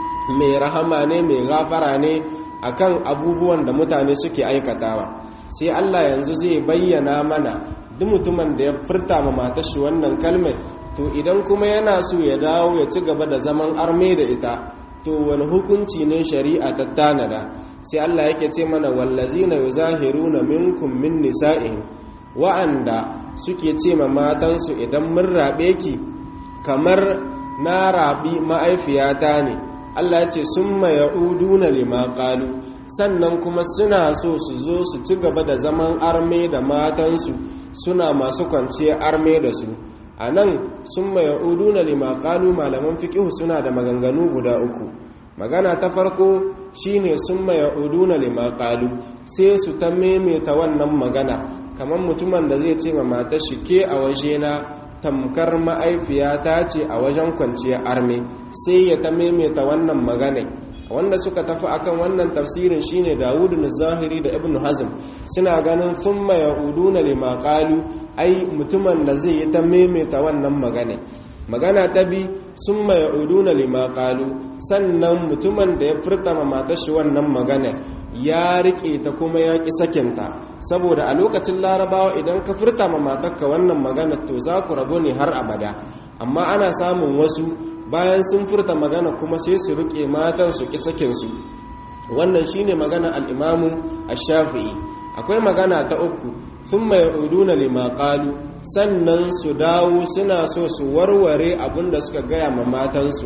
mai rahama ne mai gafara ne akan abubuwan da mutane suke aikatawa sai Allah yanzu zai bayyana mana duk mutumin da ya furta ma matar shi wannan kalmar to idan kuma yana so ya dawo ya ci gaba da zaman arme da ita to wani hukunci ne shari'a ta tanada sai Allah yake ce mana wallazina yuzahiruna minkum min nisa'ihim wa'anda suke ce ma matansu idan mun rabe ki kamar na rabi ma'aifiyata ne Allah ya ce summa ya'uduna lima qalu sannan kuma suna so su zo su ci gaba da zaman arme da matansu suna masu kwanciyar arme da su a nan sun mai uduna lima qalu malaman fiqihu suna da maganganu guda uku magana ta farko shine sun mai uduna lima qalu sai su ta maimaita wannan magana kamar mutumin da zai ce ma matar shi ke a wajena tamkar ma'aifiyata ce a wajen kwanciyar arme sai ya ta maimaita wannan magana wanda suka tafi akan wannan tafsirin shine Dawud zahiri da Ibn Hazm suna ganin thumma yauduna lima qalu ai mutumin da zai yi ta maimaita wannan magana magana ta bi summa yauduna lima qalu sannan mutumin da ya furta ma matar shi wannan magana ya rike ta kuma ya ki sakinta saboda a lokacin larabawa idan ka furta ma matarka wannan magana to za ku rabu ne har abada amma ana samun wasu bayan sun furta magana kuma sai su rike matan su ki sakinsu wannan shine magana al-imamu ash-shafi'i akwai magana ta uku thumma ya'uduna lima qalu sannan su dawo suna so su warware abinda suka gaya ma matansu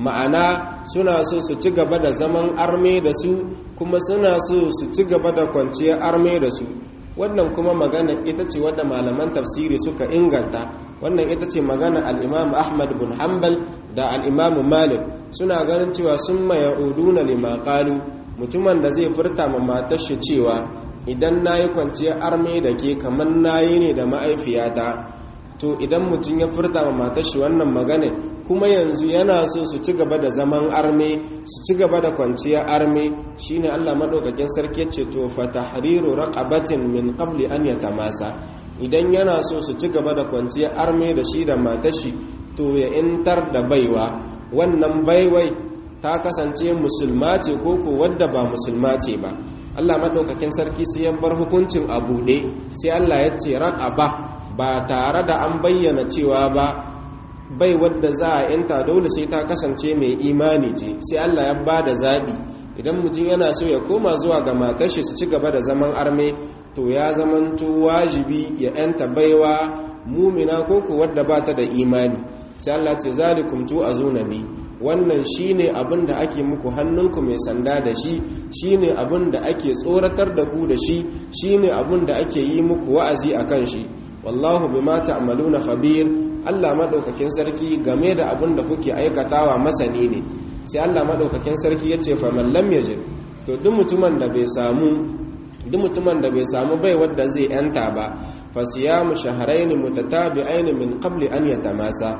ma'ana suna so su ci gaba da zaman arme da su kuma suna so su ci gaba da kwanciyar arme da su wannan kuma magana ita ce wadda malaman tafsiri suka inganta wannan ita ce magana al'imam ahmad bin hanbal da al'imam malik suna ganin cewa sun maya uduna lima qalu mutumin da zai furta ma matar shi cewa idan na yi kwanciyar arme da ke kamar na yi ne da ma'aifiyata to idan mutum ya furta ma matar shi wannan magana kuma yanzu yana so su ci gaba da zaman arme su ci gaba da kwanciyar arme shine Allah madaukakin sarki ce to fa tahriru raqabatin min qabli an yatamasa idan yana so su ci gaba da kwanciyar arme da shi da matar shi to ya intar da baiwa wannan baiwai ta kasance musulma ce ko ko wadda ba musulma ce ba Allah madaukakin sarki sai ya bar hukuncin a buɗe sai Allah ya ce raqaba ba tare da an bayyana cewa ba bai wadda za a yanta dole sai ta kasance mai imani ce sai Allah ya ba da zaɓi idan mutum yana so ya koma zuwa ga matashi su ci gaba da zaman arme to ya zamanto wajibi ya yanta baiwa mumina ko ku wadda ba ta da imani sai Allah ce zalikum tu azunabi wannan shine abin da ake muku hannunku mai sanda da shi shine abin da ake tsoratar da ku da shi shine abin da ake yi muku wa'azi akan shi wallahu bima ta'maluna khabir Allah madaukakin sarki game da abin da kuke aikatawa masani ne sai Allah madaukakin sarki yace fa man lam yajid to duk mutumin da bai samu duk mutumin da bai samu bai wanda zai yanta ba fa siyamu shahrayn mutatabi'ain min qabli an yatamasa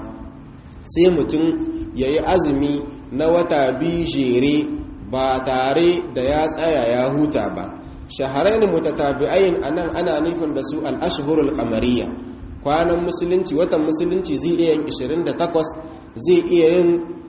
sai mutum yayi azumi na wata biyu jere ba tare da ya tsaya ya huta ba shaharain mutatabi'ain anan ana nufin da su al-ashhurul qamariyya kwanan musulunci watan musulunci zai iya yin 28 zai iya yin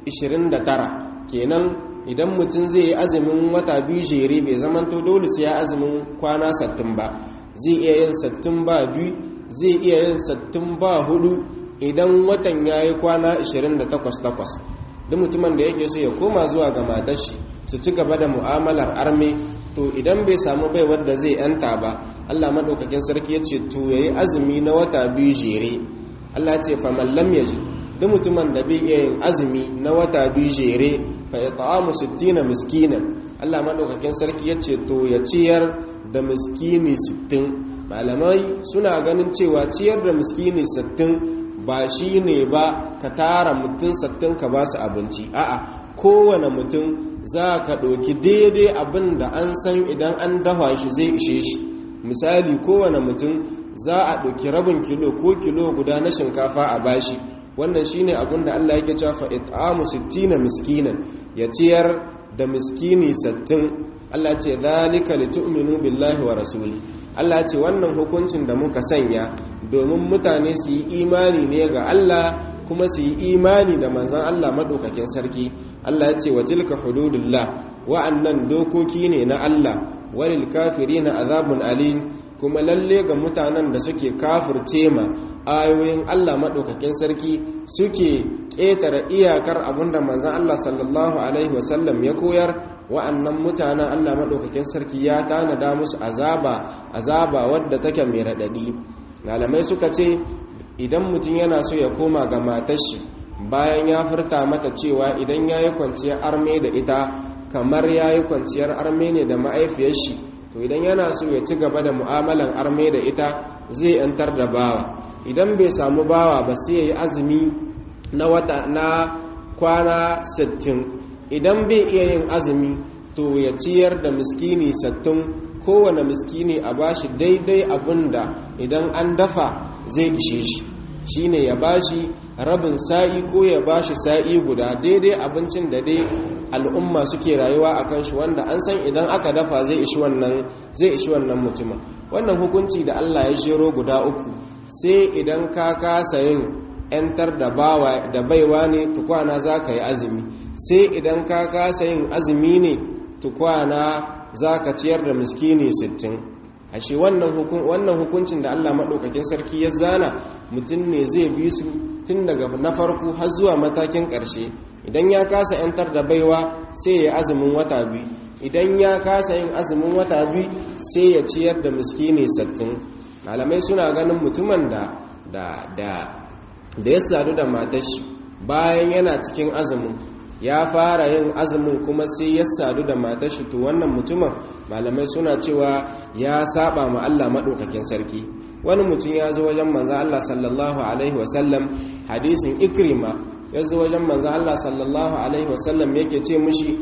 29 kenan idan mutum zai yi azumin wata biyu jere bai zamanto dole sai ya azumin kwana 60 ba zai iya yin 60 ba biyu zai iya yin 60 ba hudu idan watan ya yi kwana 28 duk mutumin da yake so ya koma zuwa ga matashi su ci gaba da mu'amalar arme to idan bai samu bai wadda zai yanta ba Allah madaukakin sarki yace to yayi azumi na wata biyu jere Allah ce fa man lam yaji duk mutumin da bai iya yin azumi na wata biyu jere fa it'amu 60 miskinan Allah madaukakin sarki yace to ya ciyar da miskini 60 malamai suna ganin cewa ciyar da miskini 60 ba shi ne ba ka tara mutum sattin ka ba su abinci a'a kowane mutum za ka ɗauki daidai abin da an san idan an dafa shi zai ishe shi misali kowane mutum za a ɗauki rabin kilo ko kilo guda na shinkafa a bashi wannan shine abin da Allah yake cewa fa it'amu 60 miskinan ya ciyar da miskini 60 Allah ce zalika litu'minu billahi wa rasuli Allah ce wannan hukuncin da muka sanya domin mutane su yi imani ne ga Allah kuma su yi imani da manzan Allah maɗaukakin sarki Allah ya ce wa tilka hududullah wa'annan dokoki ne na Allah walil kafirina azabun alim kuma lalle ga mutanen da suke kafirce ma ayoyin Allah maɗaukakin sarki suke ƙetare iyakar abinda manzan Allah sallallahu alaihi wasallam ya koyar wa'annan mutanen Allah maɗaukakin sarki ya tanada musu azaba azaba wadda take mai raɗaɗi malamai suka ce idan mutum yana so ya koma ga matashi bayan ya furta mata cewa idan ya yi kwanciyar arme da ita kamar ya yi kwanciyar arme ne da ma'aifiyar shi to idan yana so ya ci gaba da mu'amalan arme da ita zai yantar da bawa idan bai samu bawa ba sai ya yi azumi na wata na kwana 60 idan bai iya yin azumi to ya ciyar da miskini 60 kowane miskini a bashi daidai abinda idan an dafa zai ishe shi shine ya bashi rabin sa'i ko ya bashi sa'i guda daidai abincin da dai al'umma suke rayuwa a kan shi wanda an san idan aka dafa zai ishi wannan zai ishi wannan mutumin wannan hukunci da Allah ya jero guda uku sai idan ka kasa yin ‘yantar da bawa da baiwa ne tukwana za ka yi azumi sai idan ka kasa yin azumi ne tukwana za ka ciyar da miskini sittin. ashe wannan hukuncin da Allah maɗaukakin sarki ya zana mutum ne zai bi su tun daga na farko har zuwa matakin ƙarshe idan ya kasa 'yantar da baiwa sai ya azumin wata biyu idan ya kasa yin azumin wata biyu sai ya ciyar da miskini sattin malamai suna ganin mutumin da da da da ya sadu da matashi bayan yana cikin azumin ya fara yin azumin kuma sai ya sadu da matashi to wannan mutumin malamai suna cewa ya saba ma Allah maɗaukakin sarki wani mutum ya zo wajen manzan Allah sallallahu alaihi wasallam hadisin ikrima ya zo wajen manzan Allah sallallahu alaihi wasallam yake ce mushi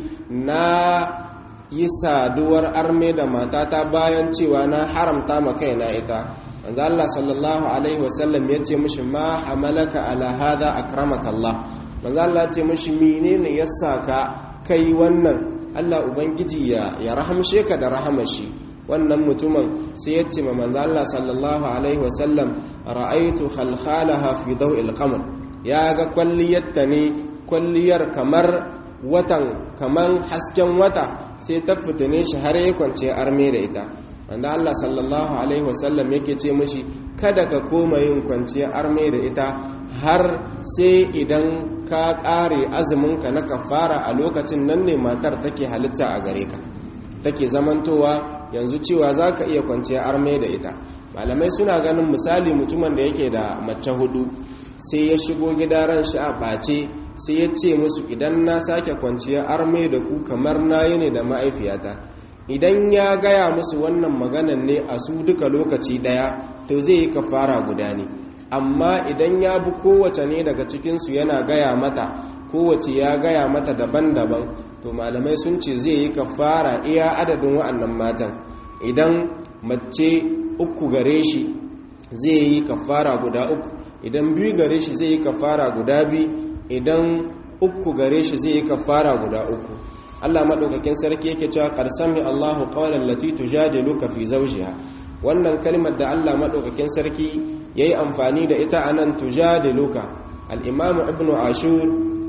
na yi saduwar arme da matata bayan cewa na haramta ma kaina ita manzan Allah sallallahu alaihi wasallam ya ce mushi ma hamalaka ala hada akramaka Allah manzo Allah ce mashi menene yasa ka kai wannan Allah ubangiji ya ya rahamshe ka da rahamashi wannan mutumin sai ya ce ma manzo Allah sallallahu alaihi wasallam ra'aitu khalkhalaha fi daw'il qamar ya ga kwalliyarta ne kwalliyar kamar watan kaman hasken wata sai ta fitine shi har ya kwance arme da ita wanda Allah sallallahu alaihi wasallam yake ce mashi kada ka koma yin kwanciyar arme da ita har sai idan ka ƙare azuminka na kafara a lokacin nan ne matar take halitta a gare ka take zamantowa yanzu cewa za ka iya kwanciyar arme da ita malamai suna ganin misali mutumin da yake da mace hudu sai ya shigo gida ran shi a ɓace sai ya ce musu idan na sake kwanciyar arme da ku kamar na yi ne da ma'aifiyata idan ya gaya musu wannan maganan ne a su duka lokaci ɗaya to zai yi kafara guda ne amma idan ya bi kowace ne daga cikinsu yana gaya mata kowace ya gaya mata daban-daban to malamai sun ce zai yi kafara iya adadin wa'annan matan idan mace uku gare shi zai yi kafara guda uku idan biyu gare shi zai yi kafara guda biyu idan uku gare shi zai yi kafara guda uku Allah maɗaukakin sarki yake cewa qarsami Allahu qawlan lati tujadiluka fi zawjiha wannan kalmar da Allah maɗaukakin sarki ya yi amfani da ita a nan tujadiluka al'imamu ibn ashur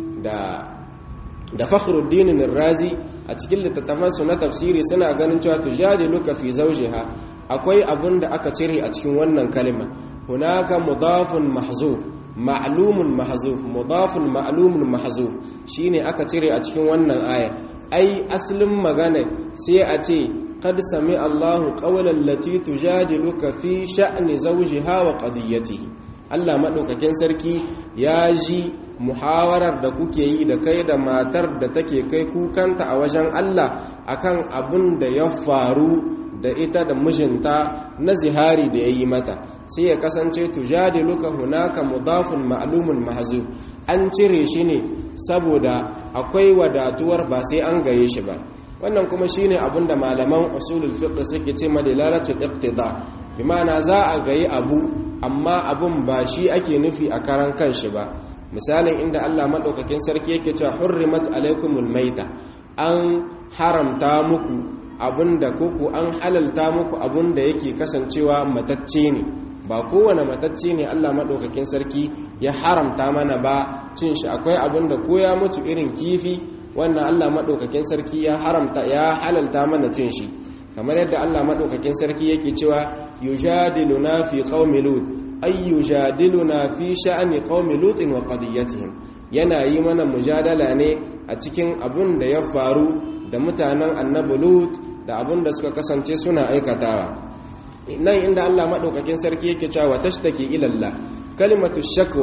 da da fakhruddin razi a cikin littattafansu na tafsiri suna ganin cewa tujadiluka fi zawjiha akwai abun da aka cire a cikin wannan kalma hunaka mudafun mahzuf ma'lumun mahzuf mudafun ma'lumun mahzuf shine aka cire a cikin wannan aya ai aslin magana sai a ce قد سمع الله قول التي تجادلك في شأن زوجها وقضيته Allah maɗaukakin sarki ya ji muhawarar da kuke yi da kai da matar da take kai kukanta a wajen Allah akan abin da ya faru da ita da mijinta na zihari da ya yi mata sai ya kasance tujadiluka hunaka mudafun ma'lumun mahzuf an cire shi ne saboda akwai wadatuwar ba sai an gaye shi ba wannan kuma shine abin da malaman usulul fiqh suke ce madalalatul iqtida bi ma'ana za a gayi abu amma abun ba shi ake nufi a karan kanshi ba misalin inda Allah madaukakin sarki yake cewa hurrimat alaikumul maita an haramta muku abinda koko an halalta muku abinda yake kasancewa matacce ne ba kowane matacce ne Allah madaukakin sarki ya haramta mana ba cin shi akwai abinda ko ya mutu irin kifi wannan Allah maɗaukakin sarki ya haramta ya halalta mana cin shi kamar yadda Allah maɗaukakin sarki yake cewa yujadiluna fi qaumi lut ay yujadiluna fi sha'ani qaumi lutin wa qadiyatihim yana yi mana mujadala ne a cikin abun da ya faru da mutanen annabi lut da abun da suka kasance suna aikatawa nan inda Allah maɗaukakin sarki yake cewa tashtaki ila Allah kalimatu shakwa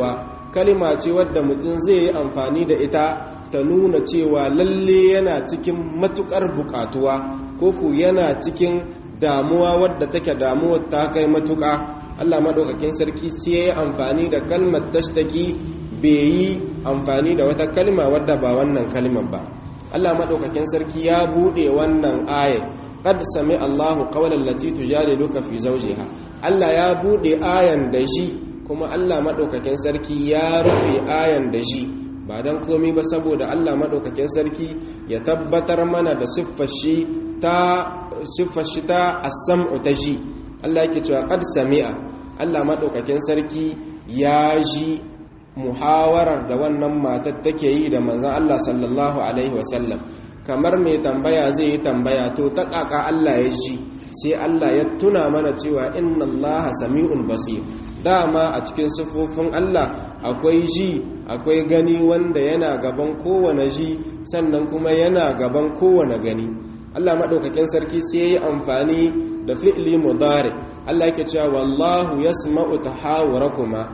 kalima ce wadda mutum zai yi amfani da ita ta nuna cewa lalle yana cikin matukar bukatuwa ko ku yana cikin damuwa wadda take damuwa ta kai matuka Allah madaukakin sarki sai ya yi amfani da kalmar tashtaki bai yi amfani da wata kalma wadda ba wannan kalmar ba Allah madaukakin sarki ya bude wannan ayat qad sami Allahu qawlan lati tujadiluka fi zawjiha Allah ya bude ayan da shi kuma Allah madaukakin sarki ya rufe ayan da shi ba dan komai ba saboda Allah madaukakin sarki ya tabbatar mana da siffar shi ta siffar shi ta as-sam'u ta shi Allah yake cewa qad sami'a Allah madaukakin sarki ya ji muhawarar da wannan matar take yi da manzon Allah sallallahu alaihi wasallam kamar mai tambaya zai yi tambaya to ta kaka Allah ya ji sai Allah ya tuna mana cewa inna Allah sami'un basir dama a cikin sifofin Allah akwai ji akwai gani wanda yana gaban kowane ji sannan kuma yana gaban kowane gani Allah madaukakin sarki sai ya yi amfani da fi'li mudari Allah yake cewa wallahu yasma'u tahawurakuma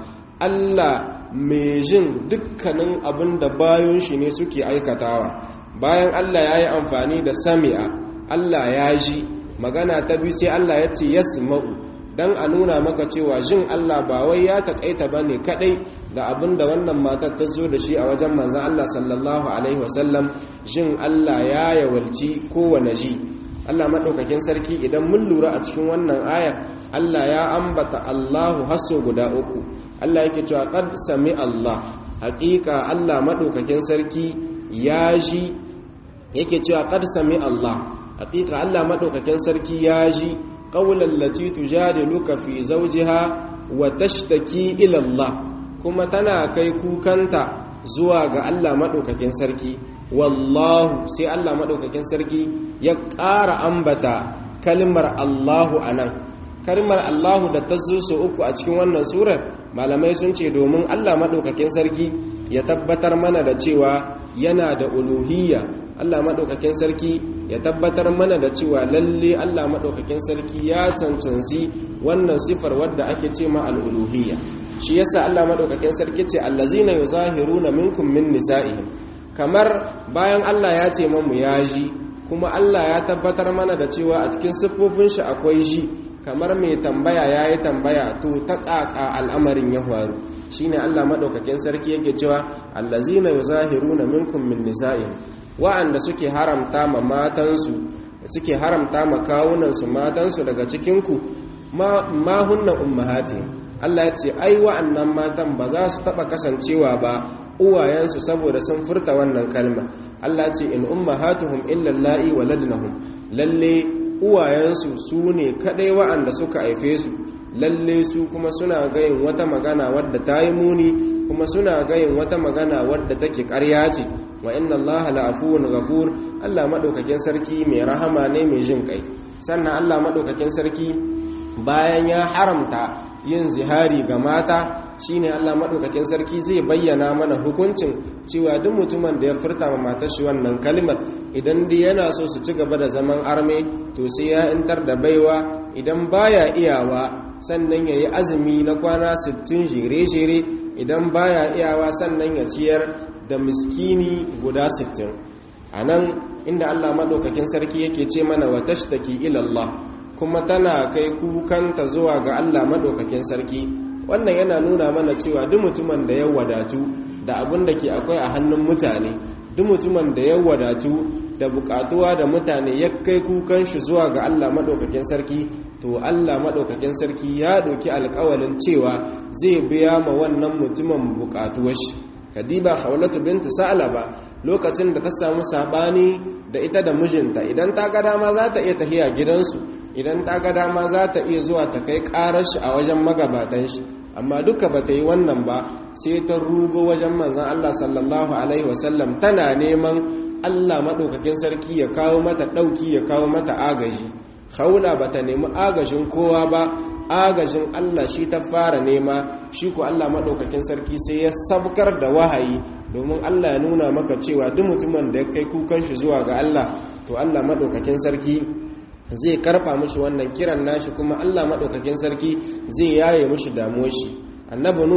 Allah mai jin dukkanin abin da bayan shi ne suke aikatawa bayan Allah ya yi amfani da sami'a Allah ya ji magana ta biyu sai Allah ya ce yasma'u dan a nuna maka cewa jin Allah ba wai ya taƙaita ba ne kaɗai da abin da wannan matar ta zo da shi a wajen manzan Allah sallallahu alaihi wasallam jin Allah ya yawalci kowane ji Allah maɗaukakin sarki idan mun lura a cikin wannan ayar Allah ya ambata Allahu hasso guda uku Allah yake cewa qad sami Allah haƙiƙa Allah maɗaukakin sarki ya ji yake cewa qad sami Allah haƙiƙa Allah maɗaukakin sarki ya ji qawlan lati tujadiluka fi zawjiha wa tashtaki ila Allah kuma tana kai kukanta zuwa ga Allah maɗaukakin sarki wallahu sai Allah maɗaukakin sarki ya ƙara ambata kalmar Allahu a nan kalmar Allahu da ta zo su uku a cikin wannan surar malamai sun ce domin Allah maɗaukakin sarki ya tabbatar mana da cewa yana da uluhiyya Allah maɗaukakin sarki ya tabbatar mana da cewa lalle Allah maɗaukakin sarki ya cancanci wannan sifar wadda ake ce ma al'uluhiyya shi yasa Allah maɗaukakin sarki ce allazina yuzahiruna minkum min nisa'ihim kamar bayan Allah ya ce mamu ya ji kuma Allah ya tabbatar mana da cewa a cikin siffofin shi akwai ji kamar mai tambaya ya yi tambaya to ta ƙaƙa al'amarin ya faru shi ne Allah maɗaukakin sarki yake cewa allazina yuzahiruna minkum min nisa'ihim wa'anda suke haramta ma matansu suke haramta ma kawunansu matansu daga cikinku ma hunna ummahati Allah ya ce ai wa'annan matan ba za su taba kasancewa ba uwayensu saboda sun furta wannan kalma Allah ce in ummahatuhum illa allahi waladnahum lalle uwayensu su ne kadai wa'anda suka haife su lalle su kuma suna gayin wata magana wadda ta yi muni kuma suna gayin wata magana wadda take ƙarya ce wa inna allaha la'afuwun ghafur Allah madaukakin sarki mai rahama ne mai jin kai sannan Allah madaukakin sarki bayan ya haramta yin zihari ga mata shine Allah madaukakin sarki zai bayyana mana hukuncin cewa duk mutumin da ya furta ma matar shi wannan kalmar idan dai yana so su ci gaba da zaman arme to sai ya intar da baiwa idan baya iyawa sannan ya yi azumi na kwana 60 jere-jere idan baya iyawa sannan ya ciyar da miskini guda 60 a nan inda Allah maɗaukakin sarki yake ce mana wa tashtaki ilallah kuma tana kai kukanta zuwa ga Allah maɗaukakin sarki wannan yana nuna mana cewa duk mutumin da ya wadatu da abin da ke akwai a hannun mutane duk mutumin da ya wadatu da bukatuwa da mutane ya kai kukan shi zuwa ga Allah maɗaukakin sarki to Allah maɗaukakin sarki ya ɗauki alƙawalin cewa zai biya ma wannan mutumin bukatuwar shi kadiba khawlatu bintu sa'laba lokacin da ta samu sabani da ita da mijinta idan ta ga dama za ta iya tahiya gidansu idan ta ga dama za ta iya zuwa ta kai karar shi a wajen magabatan shi amma duka ba ta yi wannan ba sai ta rugo wajen manzon Allah sallallahu alaihi wasallam tana neman Allah madaukakin sarki ya kawo mata dauki ya kawo mata agaji khawla ba ta nemi agajin kowa ba agajin Allah shi ta fara nema shi ku Allah maɗaukakin sarki sai ya sabkar da wahayi domin Allah ya nuna maka cewa duk mutumin da ya kai kukan shi zuwa ga Allah to Allah maɗaukakin sarki zai karfa mishi wannan kiran nashi kuma Allah maɗaukakin sarki zai yaye mishi damuwar shi annabi nu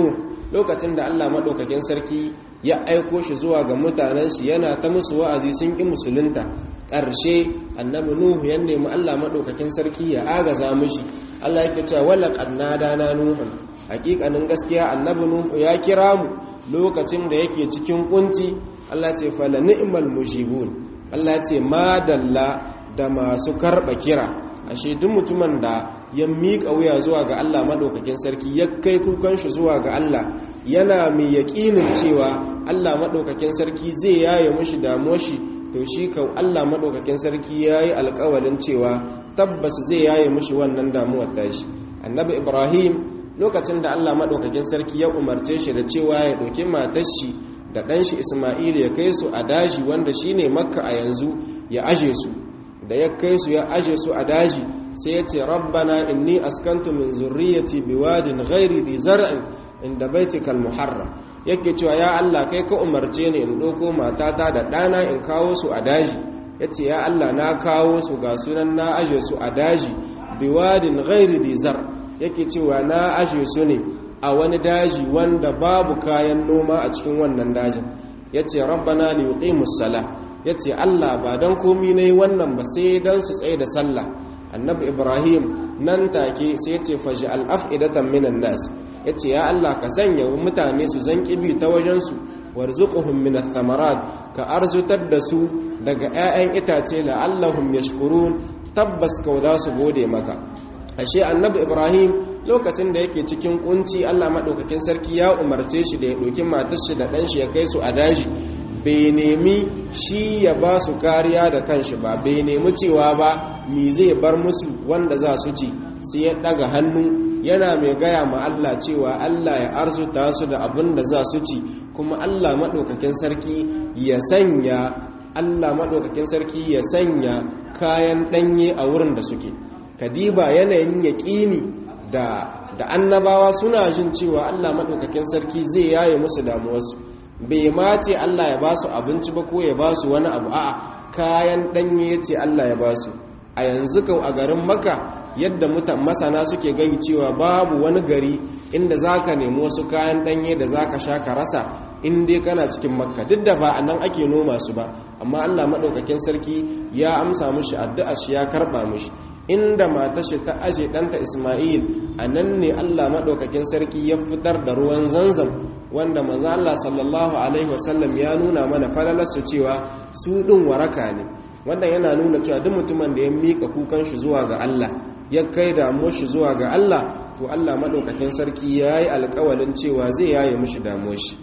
lokacin da Allah madaukakin sarki ya aiko shi zuwa ga mutanen shi yana ta musu wa'azi sun ki musulunta ƙarshe annabi nuhu ya nemi Allah madaukakin sarki ya agaza mishi Allah yake cewa wala qannada na nuhun hakikanin gaskiya annabi nuhu ya kira mu lokacin da yake cikin kunci Allah ce fala ni'mal mujibun Allah ce madalla da masu karba kira ashe duk mutumin da ya miƙa wuya zuwa ga Allah madaukakin sarki ya kai kukan shi zuwa ga Allah yana mai yaƙinin cewa Allah madaukakin sarki zai yaye mushi damuwar shi to shi ka Allah madaukakin sarki yayi alƙawarin cewa tabbas zai yaye mushi wannan damuwar tashi annabi Ibrahim lokacin da Allah madaukakin sarki ya umarce shi da cewa ya ɗauki matar shi da ɗan shi Isma'il ya kai su a daji wanda shine Makka a yanzu ya aje su da ya kai su ya aje su a daji sai ya ce rabbana inni askantu min zurriyati biwadin ghairi dhi zar'in inda baitikal muharram yake cewa ya Allah kai ka umarce ni in ɗauko matata da ɗana in kawo su a daji yace ya Allah na kawo su ga sunan na aje su a daji biwadin ghairi dhi zar yake cewa na aje su ne a wani daji wanda babu kayan noma a cikin wannan dajin yace rabbana li yuqimus salah ya ce Allah ba don komi na yi wannan ba sai don su tsaye da sallah annabi ibrahim nan take sai ya ce faji al'af'idatan minan nas ya ce ya Allah ka sanya mutane su zan ƙibi ta wajensu warzuquhum min athamarat ka arzutar da su daga 'ya'yan itace la'allahum yashkurun tabbas kau za su gode maka ashe annabi ibrahim lokacin da yake cikin kunci Allah madaukakin sarki ya umarce shi da ya ɗauki matar shi da ɗan shi ya kai su a daji bai nemi shi ya ba su kariya da kanshi ba bai nemi cewa ba mi zai bar musu wanda za su ci sai ya daga hannu yana mai gaya ma Allah cewa Allah ya arzuta su da abin da za su ci kuma Allah maɗaukakin sarki ya sanya Allah maɗaukakin sarki ya sanya kayan ɗanye a wurin da suke kadiba yanayin yaƙini da da annabawa suna jin cewa Allah maɗaukakin sarki zai yaye musu damuwarsu bai ma ce Allah ya ba su abinci ba ko ya ba su wani abu a'a kayan ɗanye ya ce Allah ya ba su a yanzu kau a garin maka yadda mutan masana suke gani cewa babu wani gari inda za ka nemi wasu kayan ɗanye da za ka sha ka rasa in dai kana cikin makka duk da ba a nan ake noma su ba amma Allah maɗaukakin sarki ya amsa mushi addu'a shi ya karɓa mushi inda matashi ta aje ɗanta Ismail a nan ne Allah maɗaukakin sarki ya fitar da ruwan zanzam wanda manzo Allah sallallahu alaihi wasallam ya nuna mana falalarsu cewa su ɗin waraka ne wannan yana nuna cewa duk mutumin da ya mika kukan shi zuwa ga Allah ya kai damuwar shi zuwa ga Allah to Allah maɗaukakin sarki ya yi alƙawalin cewa zai yaye mishi damuwar shi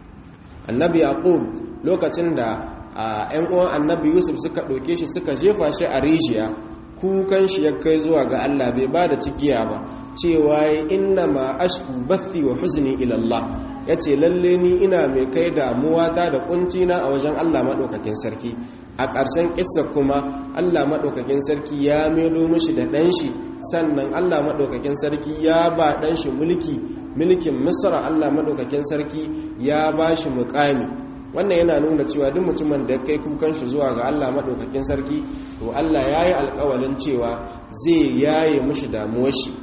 annabi yaqub lokacin da ‘yan uwan annabi yusuf suka ɗauke shi suka jefa shi a rijiya kukan shi ya kai zuwa ga Allah bai ba da cikiya ba cewa inna ma ashku bathi wa huzni ila Allah yace lalle ni ina mai kai damuwa ta da kunci na a wajen Allah madaukakin sarki a ƙarshen kissa kuma Allah madaukakin sarki ya melo mishi da dan shi sannan Allah madaukakin sarki ya ba dan shi mulki mulkin Misra Allah madaukakin sarki ya ba shi muƙami wannan yana nuna cewa duk mutumin da ya kai kukan shi zuwa ga Allah maɗaukakin sarki to Allah ya yi alƙawalin cewa zai yaye mushi damuwar shi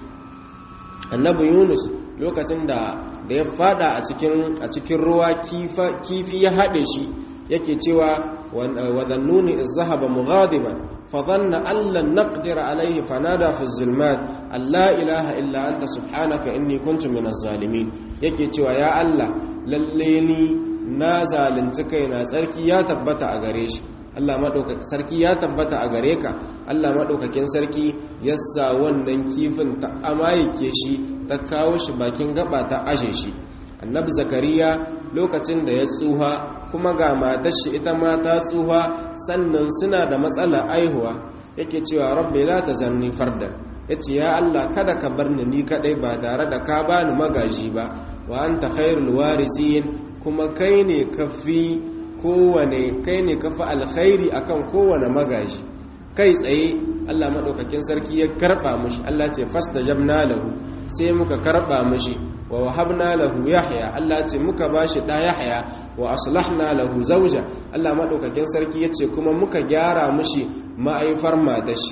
annabi yunus lokacin da da ya fada a cikin a cikin ruwa kifi ya haɗe shi yake cewa wa dhannuni iz zahaba mughadiban fa dhanna an lan naqdir alayhi fanada fi zulmat alla ilaha illa anta subhanaka inni kuntu minaz zalimin yake cewa ya Allah lalle ni na zalunci kaina tsarki ya tabbata a gare shi Allah madaukakin sarki ya tabbata a gare ka Allah madaukakin sarki ya sa wannan kifin ta amayike shi ta kawo shi bakin gaba ta aje shi annabi zakariya lokacin da ya tsuha kuma ga matar shi ita ma ta tsuha sannan suna da matsala aihuwa yake cewa rabbi la tazanni fardan yace ya Allah kada ka bar ni ni kadai ba tare da ka bani magaji ba wa anta khairul warisin kuma kai ne kafi kowane kai ne kafi alkhairi akan kowane magaji kai tsaye Allah madaukakin sarki ya karba mishi Allah ce fastajabna lahu sai muka karba mishi wa wahabna lahu yahya Allah ce muka bashi da yahya wa aslahna lahu zawja Allah madaukakin sarki yace kuma muka gyara mishi ma'aifar matar shi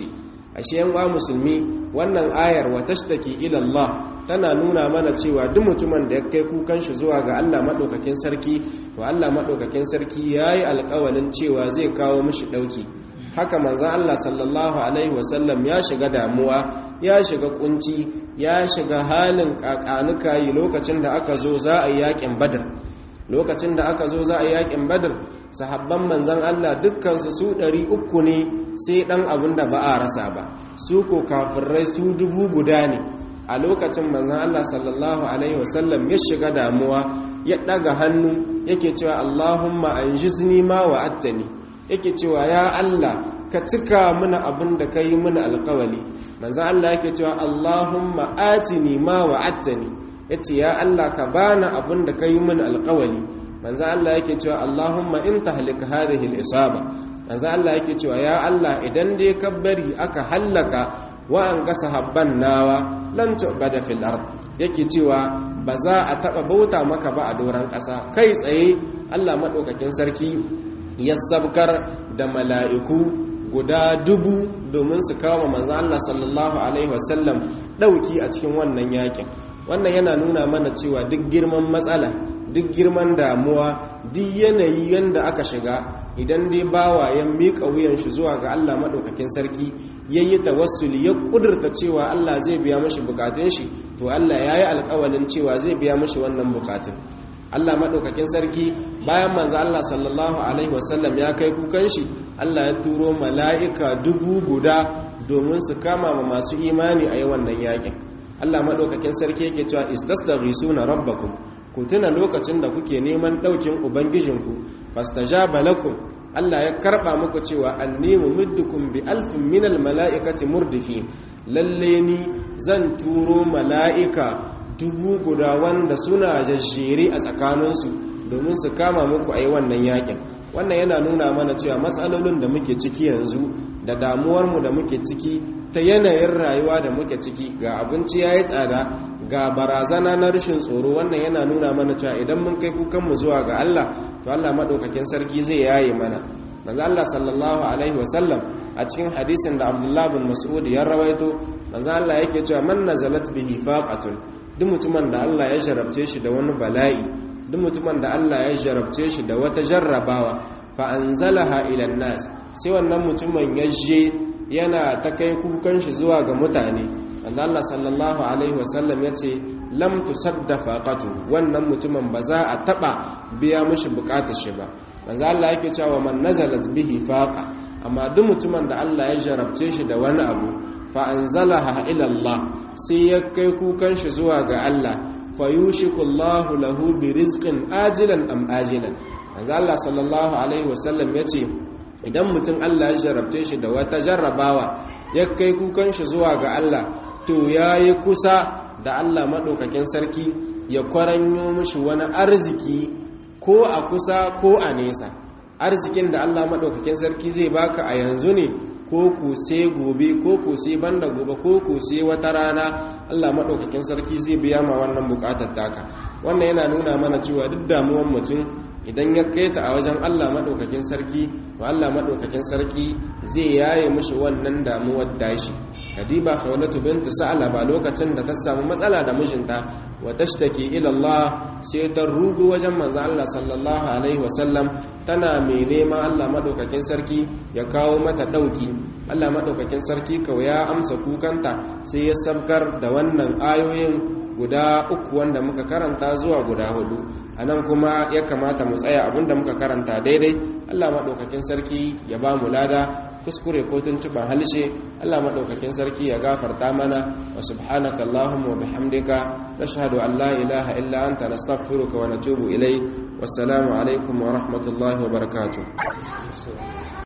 ashe yan uwa musulmi wannan ayar wa tashtaki ila Allah tana nuna mana cewa duk mutumin da ya kai kukan shi zuwa ga Allah madaukakin sarki to Allah madaukakin sarki yayi alƙawalin cewa zai kawo mishi dauki haka manzon Allah sallallahu alaihi wasallam ya shiga damuwa ya shiga kunci ya shiga halin kakanuka yi lokacin da aka zo za a yi yakin badar lokacin da aka zo za a yi yakin badar sahabban manzan Allah dukkansu su ɗari uku ne sai ɗan abin da ba a rasa ba su ko kafirai su dubu guda ne a lokacin manzan Allah sallallahu alaihi wasallam ya shiga damuwa ya ɗaga hannu yake cewa Allahumma an jizni ma wa attani yake cewa ya Allah ka cika mana abin da ka yi mana alkawali manzan Allah yake cewa Allahumma atini ma wa attani ya ce ya Allah ka bani abin da ka yi mana alkawali manzo Allah yake cewa Allahumma in tahlika hadhihi al-isaba manzo Allah yake cewa ya Allah idan dai ka bari aka hallaka wa an ga sahabban nawa lan tu'bada fil ard yake cewa ba za a taba bauta maka ba a doran ƙasa kai tsaye Allah madaukakin sarki ya sabkar da mala'iku guda dubu domin su kawo manzo Allah sallallahu alaihi wasallam dauki a cikin wannan yakin wannan yana nuna mana cewa duk girman matsala duk girman damuwa duk yanayi yanda aka shiga idan dai bawa ya miƙa wuyan shi zuwa ga Allah maɗaukakin sarki ya yi tawassuli ya ƙudurta cewa Allah zai biya mashi bukatun shi to Allah ya yi alƙawalin cewa zai biya mashi wannan bukatun Allah maɗaukakin sarki bayan manzo Allah sallallahu alaihi wasallam ya kai kukan shi Allah ya turo mala'ika dubu guda domin su kama ma masu imani a yi wannan yakin Allah maɗaukakin sarki yake cewa istasdaghisuna rabbakum ku tuna lokacin da kuke neman ɗaukin ubangijinku fastajaba lakum Allah ya karɓa muku cewa anni mumiddukum bi alfin minal mala'ikati murdifi lalle ni zan turo mala'ika dubu guda wanda suna jajjere a tsakaninsu domin su kama muku ai wannan yakin wannan yana nuna mana cewa matsalolin da muke ciki yanzu da damuwarmu da muke ciki ta yanayin rayuwa da muke ciki ga abinci ya yi tsada ga barazana na rashin tsoro wannan yana nuna mana cewa idan mun kai kukanmu zuwa ga Allah to Allah maɗaukakin sarki zai yaye mana manzo Allah sallallahu alaihi wasallam a cikin hadisin da Abdullah bin Mas'ud ya rawaito manzo Allah yake cewa man nazalat bihi faqatun duk mutumin da Allah ya jarabce shi da wani bala'i duk mutumin da Allah ya jarabce shi da wata jarrabawa fa anzalaha ila nas sai wannan mutumin ya je yana ta kai kukan shi zuwa ga mutane wanda Allah sallallahu alaihi wasallam ya ce lam tusadda faqatu wannan mutumin ba za a taba biya mishi bukatar shi ba manzo Allah yake cewa man nazalat bihi faqa amma duk mutumin da Allah ya jarabce shi da wani abu fa anzalaha ila Allah sai ya kai kukan shi zuwa ga Allah fayushiku Allahu lahu bi rizqin ajilan am ajilan manzo Allah sallallahu alaihi wasallam yace idan mutum Allah ya jarabce shi da wata jarrabawa ya kai kukan shi zuwa ga Allah to yayi kusa da Allah madaukakin sarki ya kwaranyo mishi wani arziki ko a kusa ko a nesa arzikin da Allah madaukakin sarki zai baka a yanzu ne ko ku sai gobe ko ku sai banda gobe ko ku sai wata rana Allah madaukakin sarki zai biya ma wannan bukatar taka wannan yana nuna mana cewa duk damuwar mutum idan ya kai ta a wajen Allah maɗaukakin sarki to Allah maɗaukakin sarki zai yaye mishi wannan damuwar dashi kadiba khawlatu bint sa'laba lokacin da ta samu matsala da mijinta wa tashtaki ila Allah sai ta rugu wajen manzo Allah sallallahu alaihi wasallam tana mai nema Allah maɗaukakin sarki ya kawo mata dauki Allah maɗaukakin sarki kawai ya amsa kukanta sai ya sabkar da wannan ayoyin guda uku wanda muka karanta zuwa guda hudu a nan kuma ya kamata mu tsaya abinda muka karanta daidai allah maɗaukakin sarki ya ba mu lada kuskure ko tuntuban halshe allah maɗaukakin sarki ya gafarta mana wa subhanaka allahumma wa bihamdika nashhadu an la ilaha illa anta nastaghfiruka wa natubu ilai wassalamu alaikum wa rahmatullahi wa barakatuh